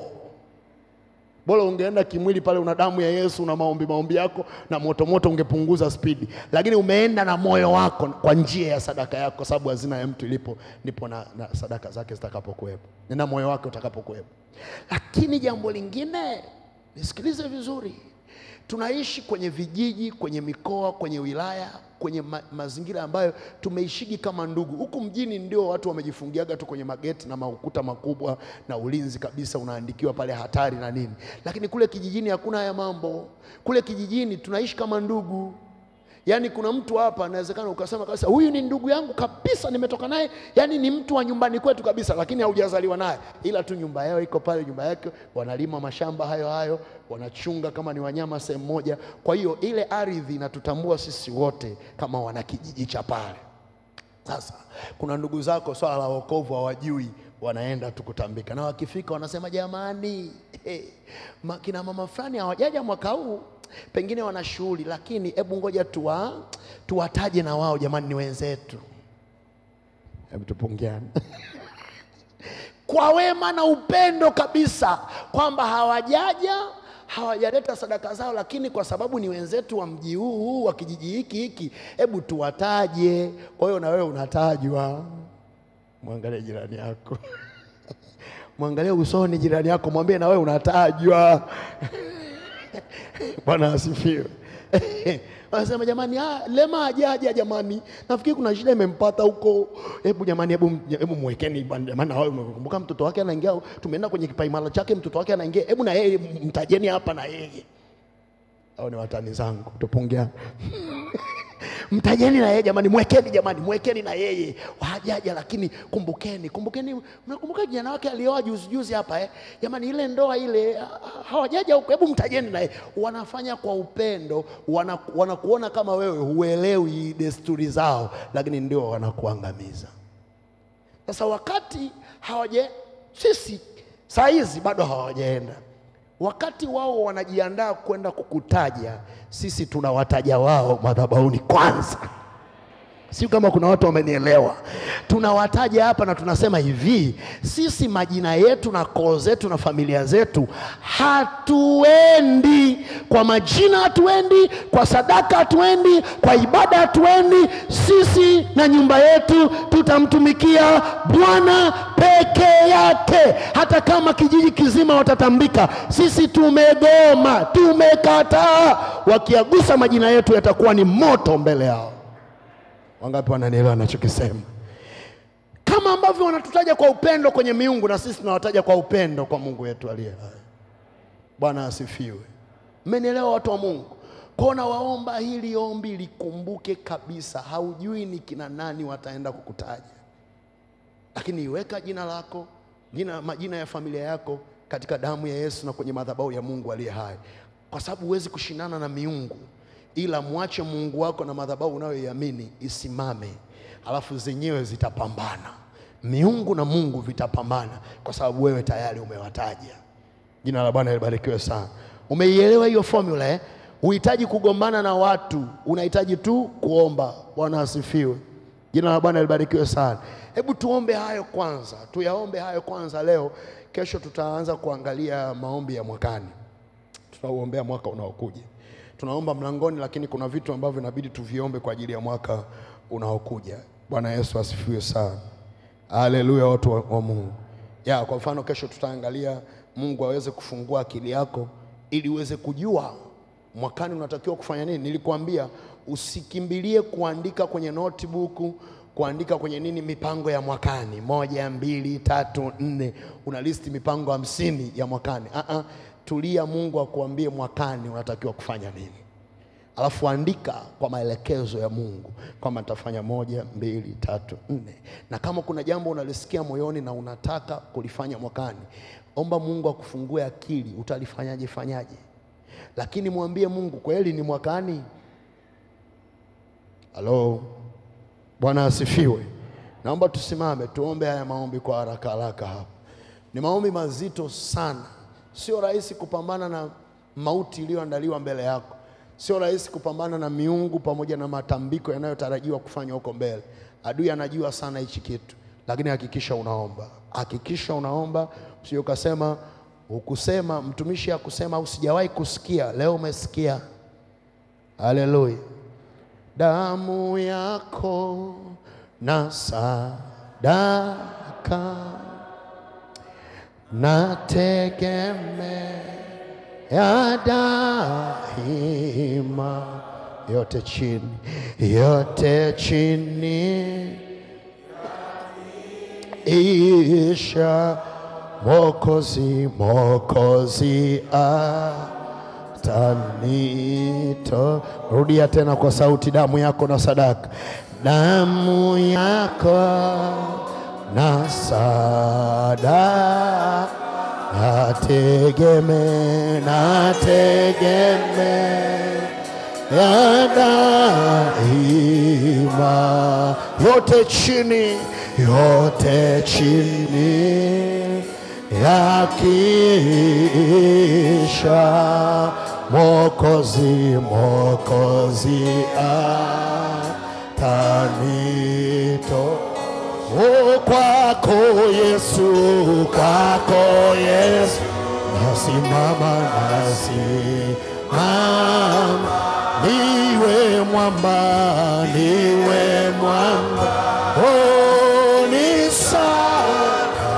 Bora ungeenda kimwili pale, una damu ya Yesu na maombi maombi yako na moto moto, ungepunguza spidi, lakini umeenda na moyo wako kwa njia ya sadaka yako, kwa sababu hazina ya mtu ilipo ndipo na, na sadaka zake zitakapokuwepo na moyo wake utakapokuwepo. Lakini jambo lingine, nisikilize vizuri, tunaishi kwenye vijiji, kwenye mikoa, kwenye wilaya, kwenye ma mazingira ambayo tumeishigi kama ndugu. Huku mjini ndio watu wamejifungiaga tu kwenye mageti na maukuta makubwa na ulinzi kabisa, unaandikiwa pale hatari na nini, lakini kule kijijini hakuna haya mambo. Kule kijijini tunaishi kama ndugu. Yaani kuna mtu hapa anawezekana ukasema kabisa huyu ni ndugu yangu kabisa, nimetoka naye, yaani ni mtu wa nyumbani kwetu kabisa, lakini haujazaliwa naye, ila tu nyumba yao iko pale, nyumba yake wanalima mashamba hayo hayo, wanachunga kama ni wanyama sehemu moja. Kwa hiyo ile ardhi inatutambua sisi wote kama wana kijiji cha pale. Sasa kuna ndugu zako swala la wokovu hawajui, wanaenda tu kutambika, na wakifika wanasema jamani, hey, ma, kina mama fulani hawajaja mwaka huu, pengine wana shughuli, lakini hebu ngoja tuwa, tuwataje na wao jamani, ni wenzetu. Hebu tupungiane kwa wema na upendo kabisa, kwamba hawajaja hawajaleta sadaka zao, lakini kwa sababu ni wenzetu wa mji huu huu wa kijiji hiki hiki, hebu tuwataje. Kwa hiyo na wewe unatajwa. Mwangalie jirani yako, mwangalie usoni jirani yako, mwambie na wewe unatajwa. Bwana asifiwe. Wanasema jamani, ah, Lema hajaja jamani, nafikiri kuna shida imempata huko. Hebu jamani, hebu hebu mwekeni bwana, jamani, na wewe kumbuka mtoto wake anaingia, tumeenda kwenye kipaimara chake, mtoto wake anaingia, hebu na yeye mtajeni hapa na yeye. Hao ni watani zangu, tupungia mtajeni na yeye jamani, mwekeni jamani, mwekeni na yeye hajaja, lakini kumbukeni, kumbukeni. Mnakumbuka kijana wake alioa juzi juzi hapa eh? Jamani, ile ndoa ile ha- hawajaja huko, hebu mtajeni na yeye. Wanafanya kwa upendo, wana- wanakuona kama wewe huelewi desturi zao, lakini ndio wanakuangamiza. Sasa wakati hawaja sisi saa hizi bado hawajaenda, wakati wao wanajiandaa kwenda kukutaja, sisi tunawataja wao madhabahuni kwanza. Sio kama kuna watu wamenielewa. Tunawataja hapa na tunasema hivi, sisi majina yetu na koo zetu na familia zetu hatuendi kwa majina, hatuendi kwa sadaka, hatuendi kwa ibada, hatuendi. Sisi na nyumba yetu tutamtumikia Bwana peke yake. Hata kama kijiji kizima watatambika, sisi tumegoma, tumekataa. Wakiagusa majina yetu yatakuwa ni moto mbele yao. Wangapi wananielewa nachokisema? Kama ambavyo wanatutaja kwa upendo kwenye miungu, na sisi tunawataja kwa upendo kwa Mungu wetu aliye hai. Bwana asifiwe. Mmenielewa watu wa Mungu? Kona waomba hili ombi likumbuke kabisa, haujui ni kina nani wataenda kukutaja, lakini iweka jina lako, jina, majina ya familia yako katika damu ya Yesu na kwenye madhabahu ya Mungu aliye hai, kwa sababu huwezi kushindana na miungu, ila mwache Mungu wako na madhabahu unayoiamini isimame, alafu zenyewe zitapambana. miungu na Mungu vitapambana, kwa sababu wewe tayari umewataja. Jina la Bwana libarikiwe sana. Umeielewa hiyo formula eh? Uhitaji kugombana na watu, unahitaji tu kuomba. Bwana asifiwe. Jina la Bwana libarikiwe sana. Hebu tuombe hayo kwanza, tuyaombe hayo kwanza leo. Kesho tutaanza kuangalia maombi ya mwakani, tutauombea mwaka unaokuja. Tunaomba mlangoni, lakini kuna vitu ambavyo inabidi tuviombe kwa ajili ya mwaka unaokuja. Bwana Yesu asifiwe sana. Haleluya, watu wa, wa Mungu. Ya, kwa mfano kesho tutaangalia Mungu aweze kufungua akili yako ili uweze kujua mwakani unatakiwa kufanya nini. Nilikuambia usikimbilie kuandika kwenye notebook, kuandika kwenye nini mipango ya mwakani, moja, mbili, tatu, nne, una listi mipango hamsini ya mwakani. Uh-uh. Tulia, Mungu akuambie mwakani unatakiwa kufanya nini alafu andika kwa maelekezo ya Mungu kwamba nitafanya moja, mbili, tatu, nne. Na kama kuna jambo unalisikia moyoni na unataka kulifanya mwakani, omba Mungu akufungue akili, utalifanyaje fanyaje, lakini mwambie Mungu, kweli ni mwakani. Halo, Bwana asifiwe. Naomba tusimame tuombe haya maombi kwa haraka haraka hapa. Ni maombi mazito sana, sio rahisi kupambana na mauti iliyoandaliwa mbele yako sio rahisi kupambana na miungu pamoja na matambiko yanayotarajiwa kufanywa huko mbele. Adui anajua sana hichi kitu, lakini hakikisha unaomba, hakikisha unaomba, usije ukasema ukusema mtumishi akusema au sijawahi kusikia, leo umesikia. Haleluya! damu yako na sadaka nategemea ya daima, yote chini, yote chini, isha Mokozi, Mokozi atanito. Rudia tena kwa sauti, damu yako na sadaka, damu yako na sadaka nategeme nategeme ya daima, yote chini, yote chini ya kisha Mokozi, Mokozi atanito O kwako Yesu, kwako Yesu, nasimama nasimama, niwe mwamba, niwe mwamba, oh, ni sana,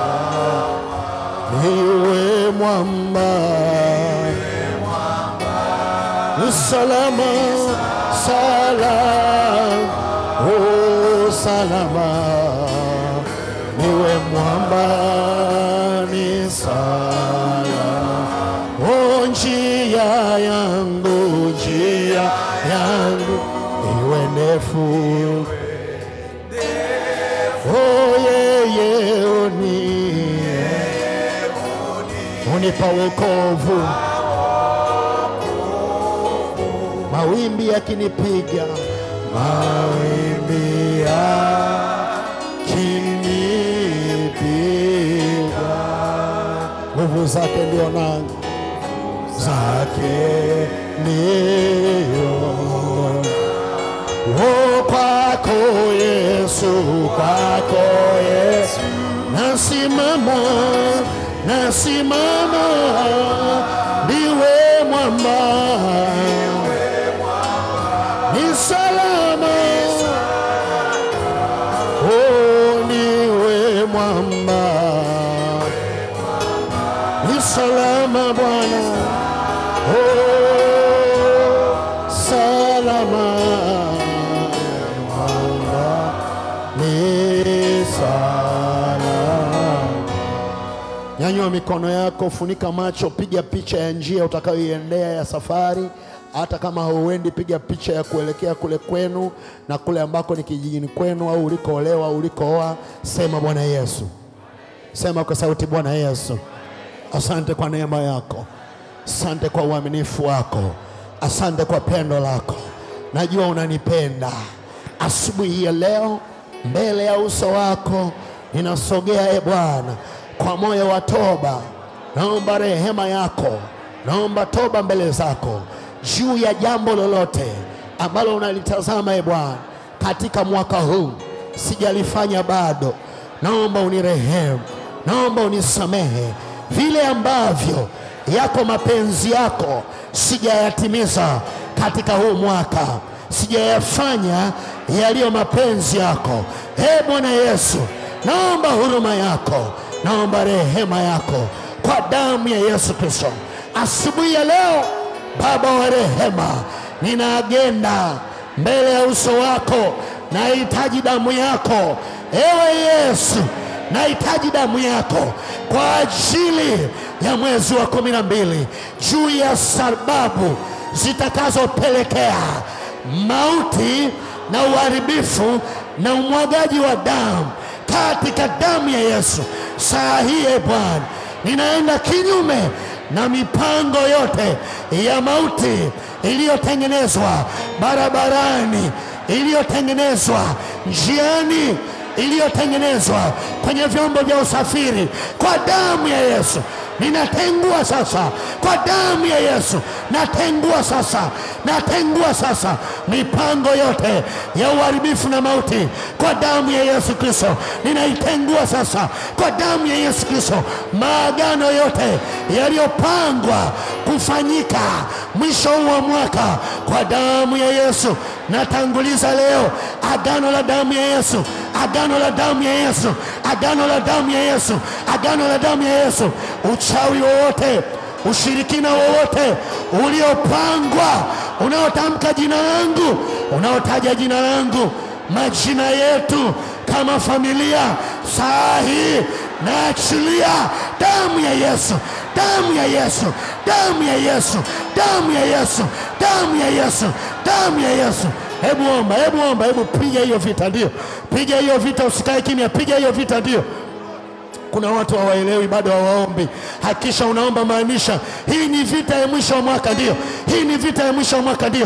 niwe mwamba, ni salama, salama, oh, salama niwe mwamba ni sala o njia yangu njia yangu iwe ndefu o yeye uni unipa wokovu mawimbi yakinipiga mawimbi ya kinipiga, nguvu zake ndio nangu zake ndio o kwako Yesu, kwako Yesu nasimama, nasimama, ndiwe mwamba, ni salama Oh, niwe mwamba, ni salama Bwana, oh, salama mwamba, ni salama. Nyanyua mikono yako, funika macho, piga picha ya njia utakayoiendea ya safari. Hata kama hauendi, piga picha ya kuelekea kule kwenu na kule ambako ni kijijini kwenu, au ulikoolewa au ulikooa. Sema Bwana Yesu, sema kwa sauti, Bwana Yesu, asante kwa neema yako, asante kwa uaminifu wako, asante kwa pendo lako. Najua unanipenda. Asubuhi hii ya leo, mbele ya uso wako ninasogea e Bwana kwa moyo wa toba, naomba rehema yako, naomba toba mbele zako juu ya jambo lolote ambalo unalitazama e Bwana katika mwaka huu sijalifanya bado, naomba unirehemu, naomba unisamehe vile ambavyo yako mapenzi yako sijayatimiza katika huu mwaka, sijayafanya yaliyo mapenzi yako. E Bwana Yesu, naomba huruma yako, naomba rehema yako kwa damu ya Yesu Kristo. Asubuhi ya leo, Baba wa rehema, nina agenda mbele ya uso wako, nahitaji damu yako. Ewe Yesu, nahitaji damu yako kwa ajili ya mwezi wa kumi na mbili juu ya sababu zitakazopelekea mauti na uharibifu na umwagaji wa damu katika damu ya Yesu. Saa hii e Bwana, ninaenda kinyume na mipango yote ya mauti iliyotengenezwa barabarani, iliyotengenezwa njiani, iliyotengenezwa kwenye vyombo vya usafiri kwa damu ya Yesu. Ninatengua sasa kwa damu ya Yesu, natengua sasa, natengua sasa mipango yote ya uharibifu na mauti kwa damu ya Yesu Kristo. Ninaitengua sasa kwa damu ya Yesu Kristo, maagano yote yaliyopangwa kufanyika mwisho huu wa mwaka kwa damu ya Yesu. Natanguliza leo agano la damu ya Yesu, agano la damu ya Yesu, agano la damu ya Yesu, agano la damu ya Yesu. Uchawi wowote, ushirikina wowote uliopangwa, unaotamka jina langu, unaotaja jina langu, majina yetu kama familia, saa hii naachilia damu ya Yesu, damu ya Yesu, damu ya Yesu, damu ya Yesu, damu ya Yesu, damu ya Yesu. Hebu omba, hebu omba, hebu piga hiyo vita, ndio piga hiyo vita, usikae kimya, piga hiyo vita, ndio kuna watu hawaelewi bado hawaombi. Hakisha unaomba, maanisha hii ni vita ya mwisho wa mwaka, ndio hii ni vita ya mwisho wa mwaka, ndio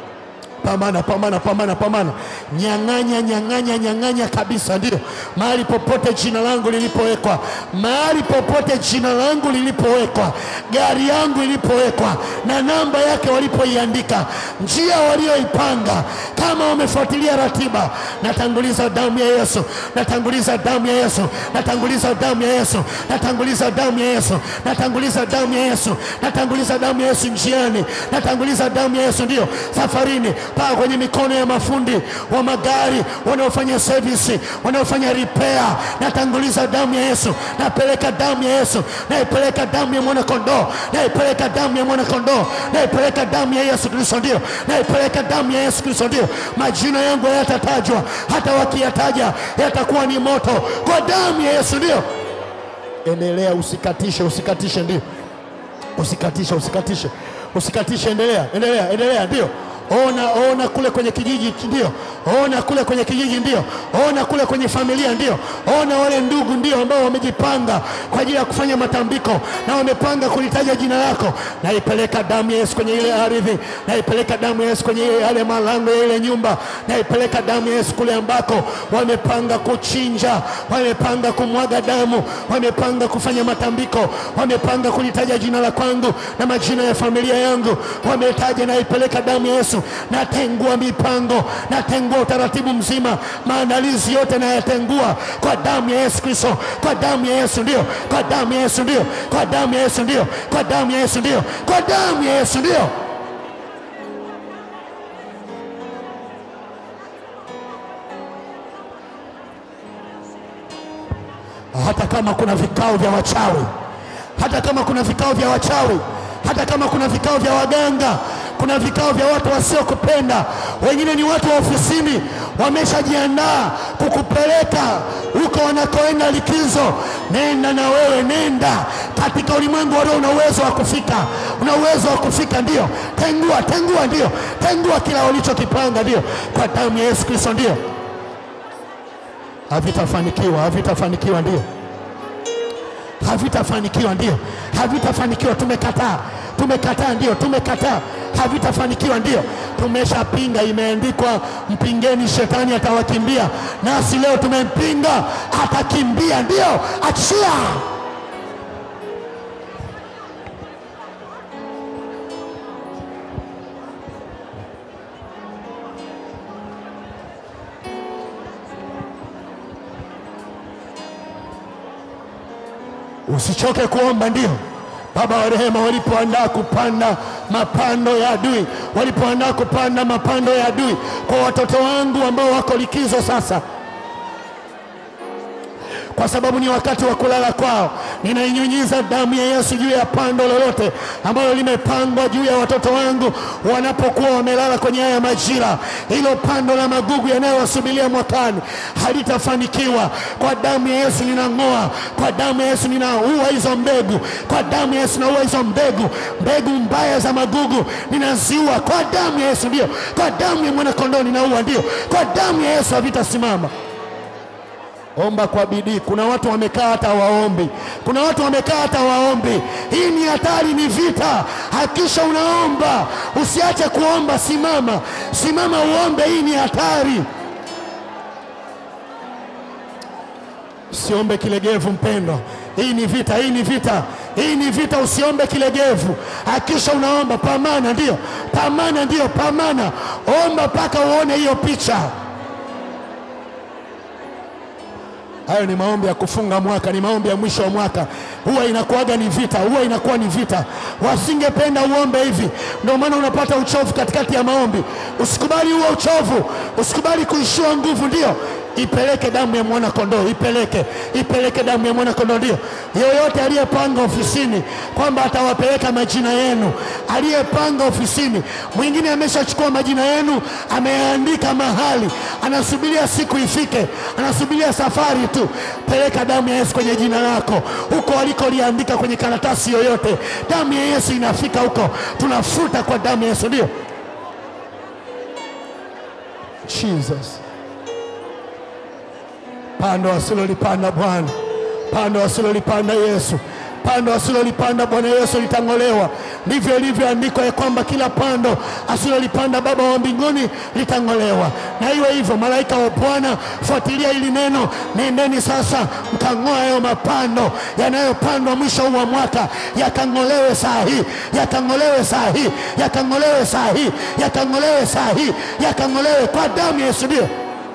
pambana pambana pambana pambana, nyang'anya nyang'anya nyang'anya kabisa, ndio mahali popote jina langu lilipowekwa, mahali popote jina langu lilipowekwa, gari yangu ilipowekwa na namba yake walipoiandika, njia walioipanga, kama wamefuatilia ratiba, natanguliza damu ya Yesu, natanguliza damu ya Yesu, natanguliza damu ya Yesu, natanguliza damu ya Yesu, natanguliza damu ya Yesu, natanguliza damu ya Yesu njiani, natanguliza damu ya Yesu ndio safarini, paa kwenye mikono ya mafundi wa magari wanaofanya service, wanaofanya repair. Natanguliza damu ya Yesu, napeleka damu ya Yesu, naipeleka damu ya mwana kondoo, naipeleka damu ya mwana kondoo, naipeleka damu ya Yesu Kristo, ndio naipeleka damu ya Yesu Kristo, ndio majina yangu hayatatajwa, hata wakiyataja yatakuwa ni moto kwa damu ya Yesu, ndio endelea, usikatishe, usikatishe, ndio usikatishe, usikatishe, usikatishe, endelea, endelea, endelea, ndio ona ona kule kwenye kijiji ndio ona kule kwenye kijiji ndio ona kule kwenye familia ndio ona wale ndugu ndio ambao wamejipanga kwa ajili ya kufanya matambiko na wamepanga kulitaja jina lako naipeleka damu ya Yesu kwenye ile ardhi naipeleka damu ya Yesu kwenye ile yale malango ya ile nyumba naipeleka damu ya Yesu kule ambako wamepanga kuchinja wamepanga kumwaga damu wamepanga kufanya matambiko wamepanga kulitaja jina la kwangu na majina ya familia yangu wametaja naipeleka damu ya Yesu natengua mipango natengua utaratibu mzima maandalizi yote nayatengua kwa damu ya Yesu Kristo kwa damu ya Yesu ndio kwa damu ya Yesu ndio kwa damu ya Yesu ndio kwa damu ya Yesu ndio kwa damu ya Yesu ndio hata kama kuna vikao vya wachawi, hata kama kuna vikao vya wachawi, hata kama kuna vikao vya waganga, kuna vikao vya watu wasiokupenda, wengine ni watu wa ofisini, wameshajiandaa kukupeleka huko wanakoenda likizo. Nenda na wewe, nenda katika ulimwengu wa roho. Una uwezo wa kufika, una uwezo wa kufika, ndio. Tengua, tengua, ndio. Tengua kila walichokipanga, ndio, kwa damu ya Yesu Kristo, ndio. Havitafanikiwa, havitafanikiwa, ndio havitafanikiwa, ndio havitafanikiwa. Tumekataa, tumekataa, ndio tumekataa, havitafanikiwa. Ndio tumeshapinga, imeandikwa mpingeni, shetani atawakimbia. Nasi leo tumempinga, atakimbia. Ndio, achia. Usichoke kuomba. Ndio Baba wa rehema, walipoandaa kupanda mapando ya adui, walipoandaa kupanda mapando ya adui kwa watoto wangu ambao wako likizo sasa, kwa sababu ni wakati wa kulala kwao, ninainyunyiza damu ya Yesu juu ya pando lolote ambalo limepangwa juu ya watoto wangu wanapokuwa wamelala kwenye haya majira. Hilo pando la magugu yanayowasubiria mwakani halitafanikiwa. Kwa damu ya Yesu ninang'oa, kwa damu ya Yesu ninaua hizo mbegu, kwa damu ya Yesu naua hizo mbegu, mbegu mbaya za magugu ninaziua kwa damu ya Yesu. Ndio, kwa damu ya mwanakondoo ninaua, ndio, kwa damu ya Yesu havitasimama. Omba kwa bidii. Kuna watu wamekaa hata waombi, kuna watu wamekaa hata waombi. Hii ni hatari, ni vita. Hakisha unaomba, usiache kuomba. Simama, simama uombe. Hii ni hatari. Usiombe kilegevu, mpendwa. Hii ni vita, hii ni vita, hii ni vita. Usiombe kilegevu, hakisha unaomba. Pamana, ndio, pamana, ndio, pamana. Omba mpaka uone hiyo picha. Hayo ni maombi ya kufunga mwaka, ni maombi ya mwisho wa mwaka. Huwa inakuwaga ni vita, huwa inakuwa ni vita. Wasingependa uombe hivi, ndio maana unapata uchovu katikati ya maombi. Usikubali huo uchovu, usikubali kuishiwa nguvu. Ndio ipeleke damu ya mwana kondoo, ipeleke, ipeleke damu ya mwana kondoo. Ndio yoyote aliyepanga ofisini kwamba atawapeleka majina yenu, aliyepanga ofisini, mwingine ameshachukua majina yenu, ameandika mahali, anasubiria siku ifike, anasubiria safari tu. Peleka damu ya Yesu kwenye jina lako, huko alikoliandika kwenye karatasi yoyote, damu ya Yesu inafika huko, tunafuta kwa damu ya Yesu. Ndio Jesus pando asilolipanda Bwana, pando asilolipanda Yesu, pando asilolipanda Bwana Yesu litang'olewa. Ndivyo ilivyoandikwa ya kwamba kila pando asilolipanda Baba wa mbinguni litang'olewa. Na iwe hivyo, malaika wa Bwana, fuatilia hili neno, nendeni sasa mkang'oa hayo mapando yanayopandwa mwisho huu wa mwaka, yakang'olewe saa hii, yakang'olewe saa hii, yakang'olewe saa hii, yakang'olewe saa hii, yakang'olewe kwa damu ya Yesu. Ndio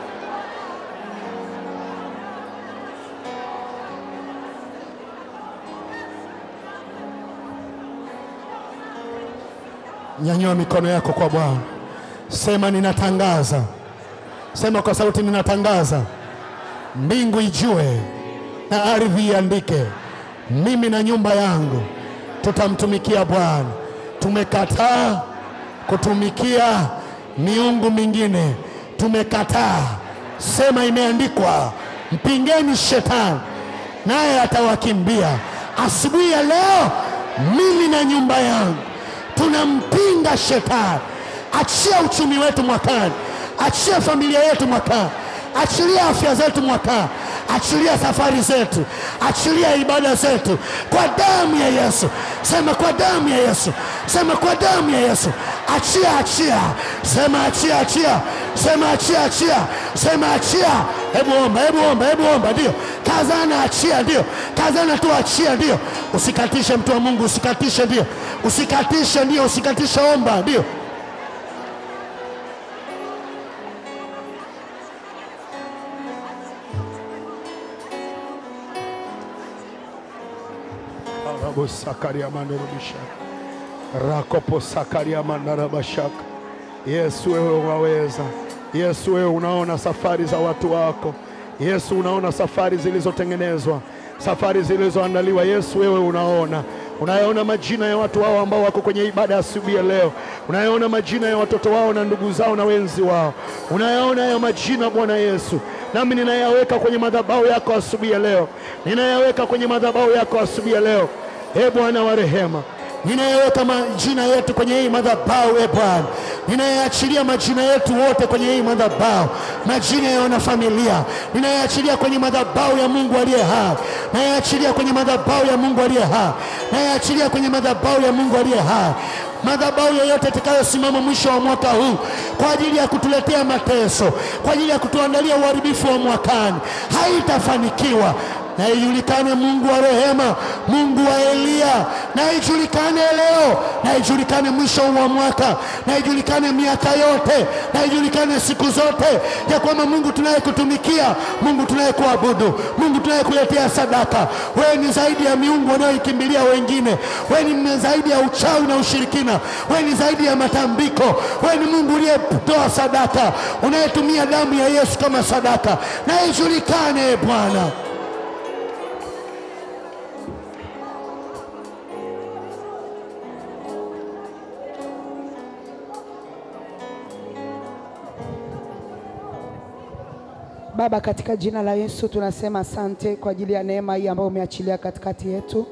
Nyanyua mikono yako kwa Bwana, sema ninatangaza, sema kwa sauti, ninatangaza, mbingu ijue na ardhi iandike, mimi na nyumba yangu tutamtumikia Bwana. Tumekataa kutumikia miungu mingine, tumekataa. Sema imeandikwa, mpingeni shetani naye atawakimbia. Asubuhi ya leo, mimi na nyumba yangu tunampinga shetani. Achia uchumi wetu mwakani, achia familia yetu mwakani, achilia afya zetu mwakani, achilia safari zetu, achilia ibada zetu kwa damu ya Yesu. Sema kwa damu ya Yesu, sema kwa damu ya Yesu. Achia, achia, sema achia, achia, sema achia, achia, sema achia. Hebu omba, hebu omba, hebu omba. Ndio kazana, achia. Ndio kazana tu, achia. Ndio usikatishe, mtu wa Mungu, usikatishe. Ndio usikatishe, ndio usikatishe, omba. Ndio arabosakaria mandarabishaka rakoposakaria mandarabashaka. Yesu, wewe unaweza. Yesu, wewe unaona safari za watu wako. Yesu, unaona safari zilizotengenezwa, safari zilizoandaliwa. Yesu, wewe unaona unayaona majina ya watu wao ambao wako kwenye ibada ya asubuhi ya leo, unayaona majina ya watoto wao na ndugu zao na wenzi wao, unayaona hayo majina Bwana Yesu, nami ninayaweka kwenye madhabahu yako asubuhi ya leo, ninayaweka kwenye madhabahu yako asubuhi ya leo. E Bwana wa rehema, ninayeweka majina yetu kwenye hii madhabahu e Bwana, ninayeachilia majina yetu wote kwenye hii madhabahu, majina ya wanafamilia ninayeachilia kwenye madhabahu ya Mungu aliye hai, nayeachilia kwenye madhabahu ya Mungu aliye hai, nayeachilia kwenye madhabahu ya Mungu aliye hai madhabahu yoyote itakayosimama mwisho wa mwaka huu kwa ajili ya kutuletea mateso, kwa ajili ya kutuandalia uharibifu wa mwakani, haitafanikiwa. Na ijulikane Mungu wa rehema, Mungu wa Eliya, na ijulikane leo, na ijulikane mwisho wa mwaka, na ijulikane miaka yote, na ijulikane siku zote ya kwamba Mungu tunayekutumikia, Mungu tunayekuabudu, Mungu tunayekuletea sadaka, wewe ni zaidi ya miungu wanayoikimbilia wengine, wewe ni zaidi ya uchawi na ushirikina, wewe ni zaidi ya matambiko, wewe ni Mungu uliyetoa sadaka, unayetumia damu ya Yesu kama sadaka, na ijulikane Bwana. Baba, katika jina la Yesu tunasema asante kwa ajili ya neema hii ambayo umeachilia katikati yetu,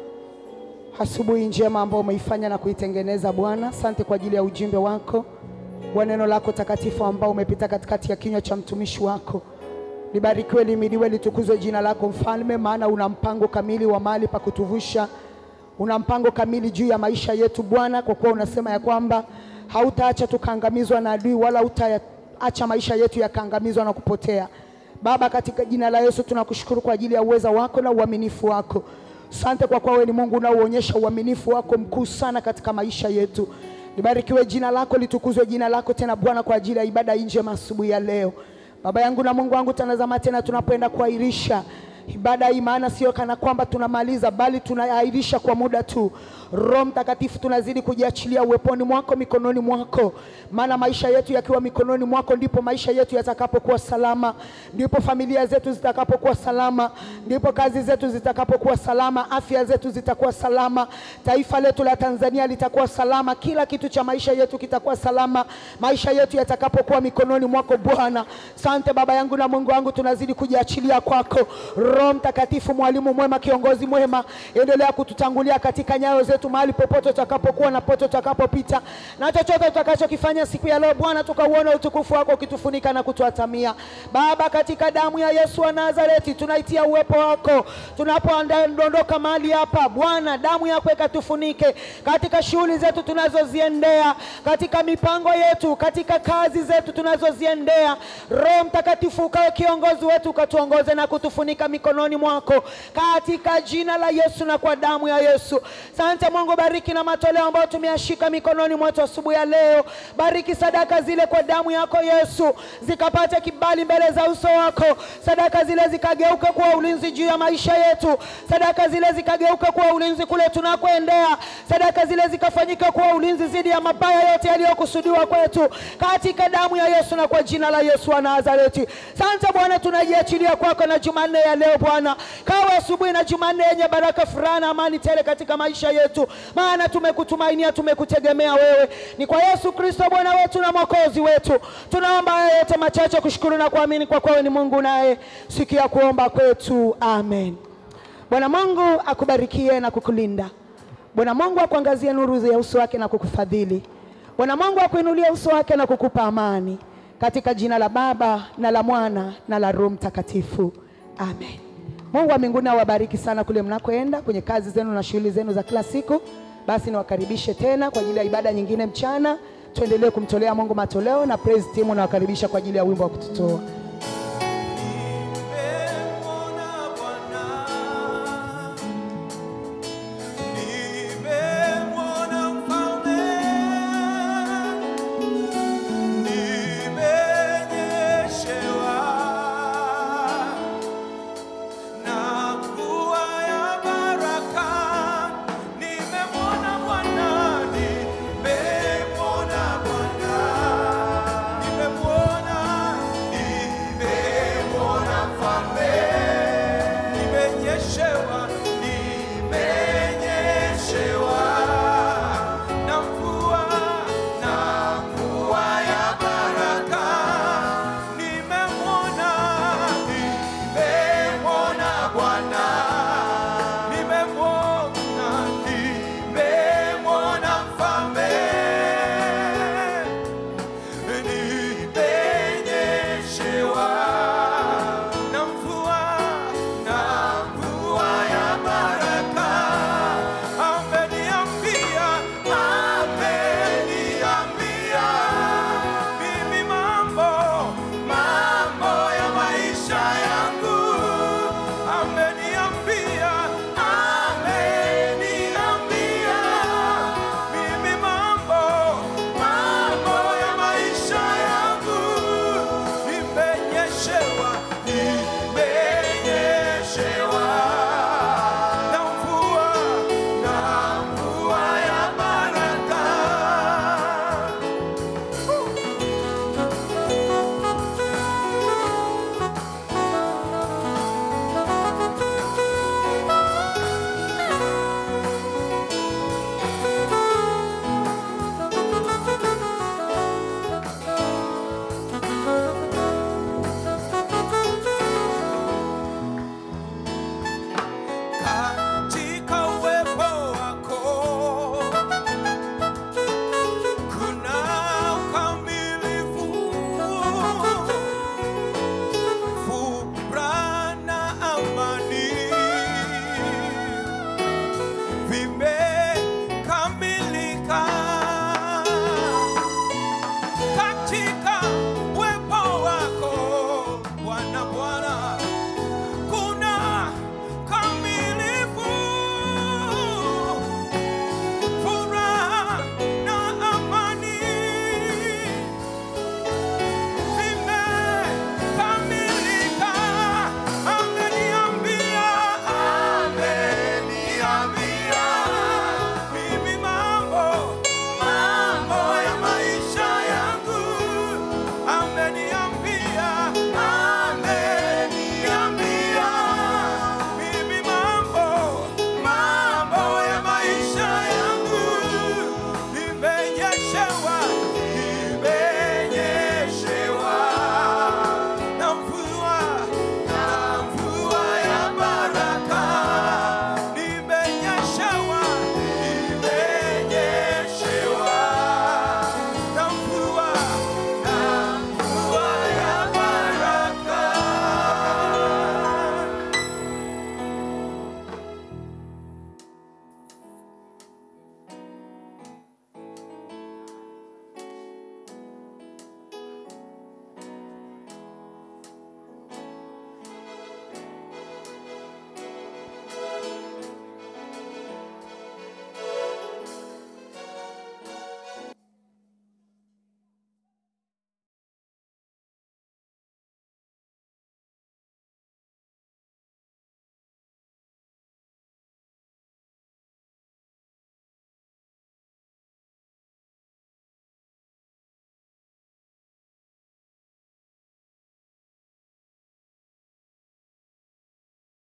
asubuhi njema ambayo umeifanya na kuitengeneza Bwana. Asante kwa ajili ya ujumbe wako wa neno lako takatifu ambao umepita katikati ya kinywa cha mtumishi wako. Libarikiwe, limidiwe, litukuzwe jina lako Mfalme, maana una mpango kamili wa mahali pa kutuvusha, una mpango kamili juu ya maisha yetu Bwana, kwa kuwa unasema ya kwamba hautaacha tukaangamizwa na adui wala uta acha maisha yetu yakaangamizwa na kupotea. Baba, katika jina la Yesu tunakushukuru kwa ajili ya uweza wako na uaminifu wako. Asante kwa kuwa wewe ni Mungu unaoonyesha uaminifu wako mkuu sana katika maisha yetu. Libarikiwe jina lako, litukuzwe jina lako tena Bwana, kwa ajili ya ibada hii njema asubuhi ya leo. Baba yangu na Mungu wangu, tanazama tena tunapoenda kuahirisha ibada hii, maana sio kana kwamba tunamaliza, bali tunaahirisha kwa muda tu. Roho Mtakatifu, tunazidi kujiachilia uweponi mwako, mikononi mwako, maana maisha yetu yakiwa mikononi mwako, ndipo maisha yetu yatakapokuwa salama, ndipo familia zetu zitakapokuwa salama, ndipo kazi zetu zitakapokuwa salama, afya zetu zitakuwa salama, taifa letu la Tanzania litakuwa salama, kila kitu cha maisha yetu kitakuwa salama, maisha yetu yatakapokuwa mikononi mwako Bwana. Sante Baba yangu na Mungu wangu, tunazidi kujiachilia kwako. Roho Mtakatifu, mwalimu mwema, kiongozi mwema, endelea kututangulia katika nyayo zetu mahali popote tutakapokuwa na pote tutakapopita, na chochote tutakachokifanya siku ya leo Bwana, tukauona utukufu wako ukitufunika na kutuatamia. Baba, katika damu ya Yesu wa Nazareti tunaitia uwepo wako tunapoondoka mahali hapa Bwana, damu yako ikatufunike katika shughuli zetu tunazoziendea, katika mipango yetu, katika kazi zetu tunazoziendea. Roho Mtakatifu ukawe kiongozi wetu, ukatuongoze na kutufunika mikononi mwako katika jina la Yesu na kwa damu ya Yesu. Sante Mungu, bariki na matoleo ambayo tumeyashika mikononi mwetu asubuhi ya leo. Bariki sadaka zile kwa damu yako Yesu, zikapate kibali mbele za uso wako. Sadaka zile zikageuka kuwa ulinzi juu ya maisha yetu. Sadaka zile zikageuka kuwa ulinzi kule tunakoendea. Sadaka zile zikafanyika kuwa ulinzi dhidi ya mabaya yote yaliyokusudiwa kwetu, katika damu ya Yesu na kwa jina la Yesu wa Nazareti. Sante Bwana, tunajiachilia kwako na Jumanne ya leo Bwana, kawa asubuhi na Jumanne yenye baraka, furaha na amani tele katika maisha yetu, maana tumekutumainia, tumekutegemea wewe. Ni kwa Yesu Kristo Bwana wetu na Mwokozi wetu tunaomba haya yote machache, kushukuru na kuamini kwa kuwa wewe ni Mungu naye sikia kuomba kwetu, amen. Bwana Mungu akubarikie na kukulinda. Bwana Mungu akuangazie nuru ya uso wake na kukufadhili. Bwana Mungu akuinulie uso wake na kukupa amani, katika jina la Baba na la Mwana na la Roho Mtakatifu, amen. Mungu wa mbinguni awabariki sana kule mnakoenda kwenye kazi zenu na shughuli zenu za kila siku. Basi niwakaribishe tena kwa ajili ya ibada nyingine mchana. Tuendelee kumtolea Mungu matoleo na praise team nawakaribisha kwa ajili ya wimbo wa kututoa.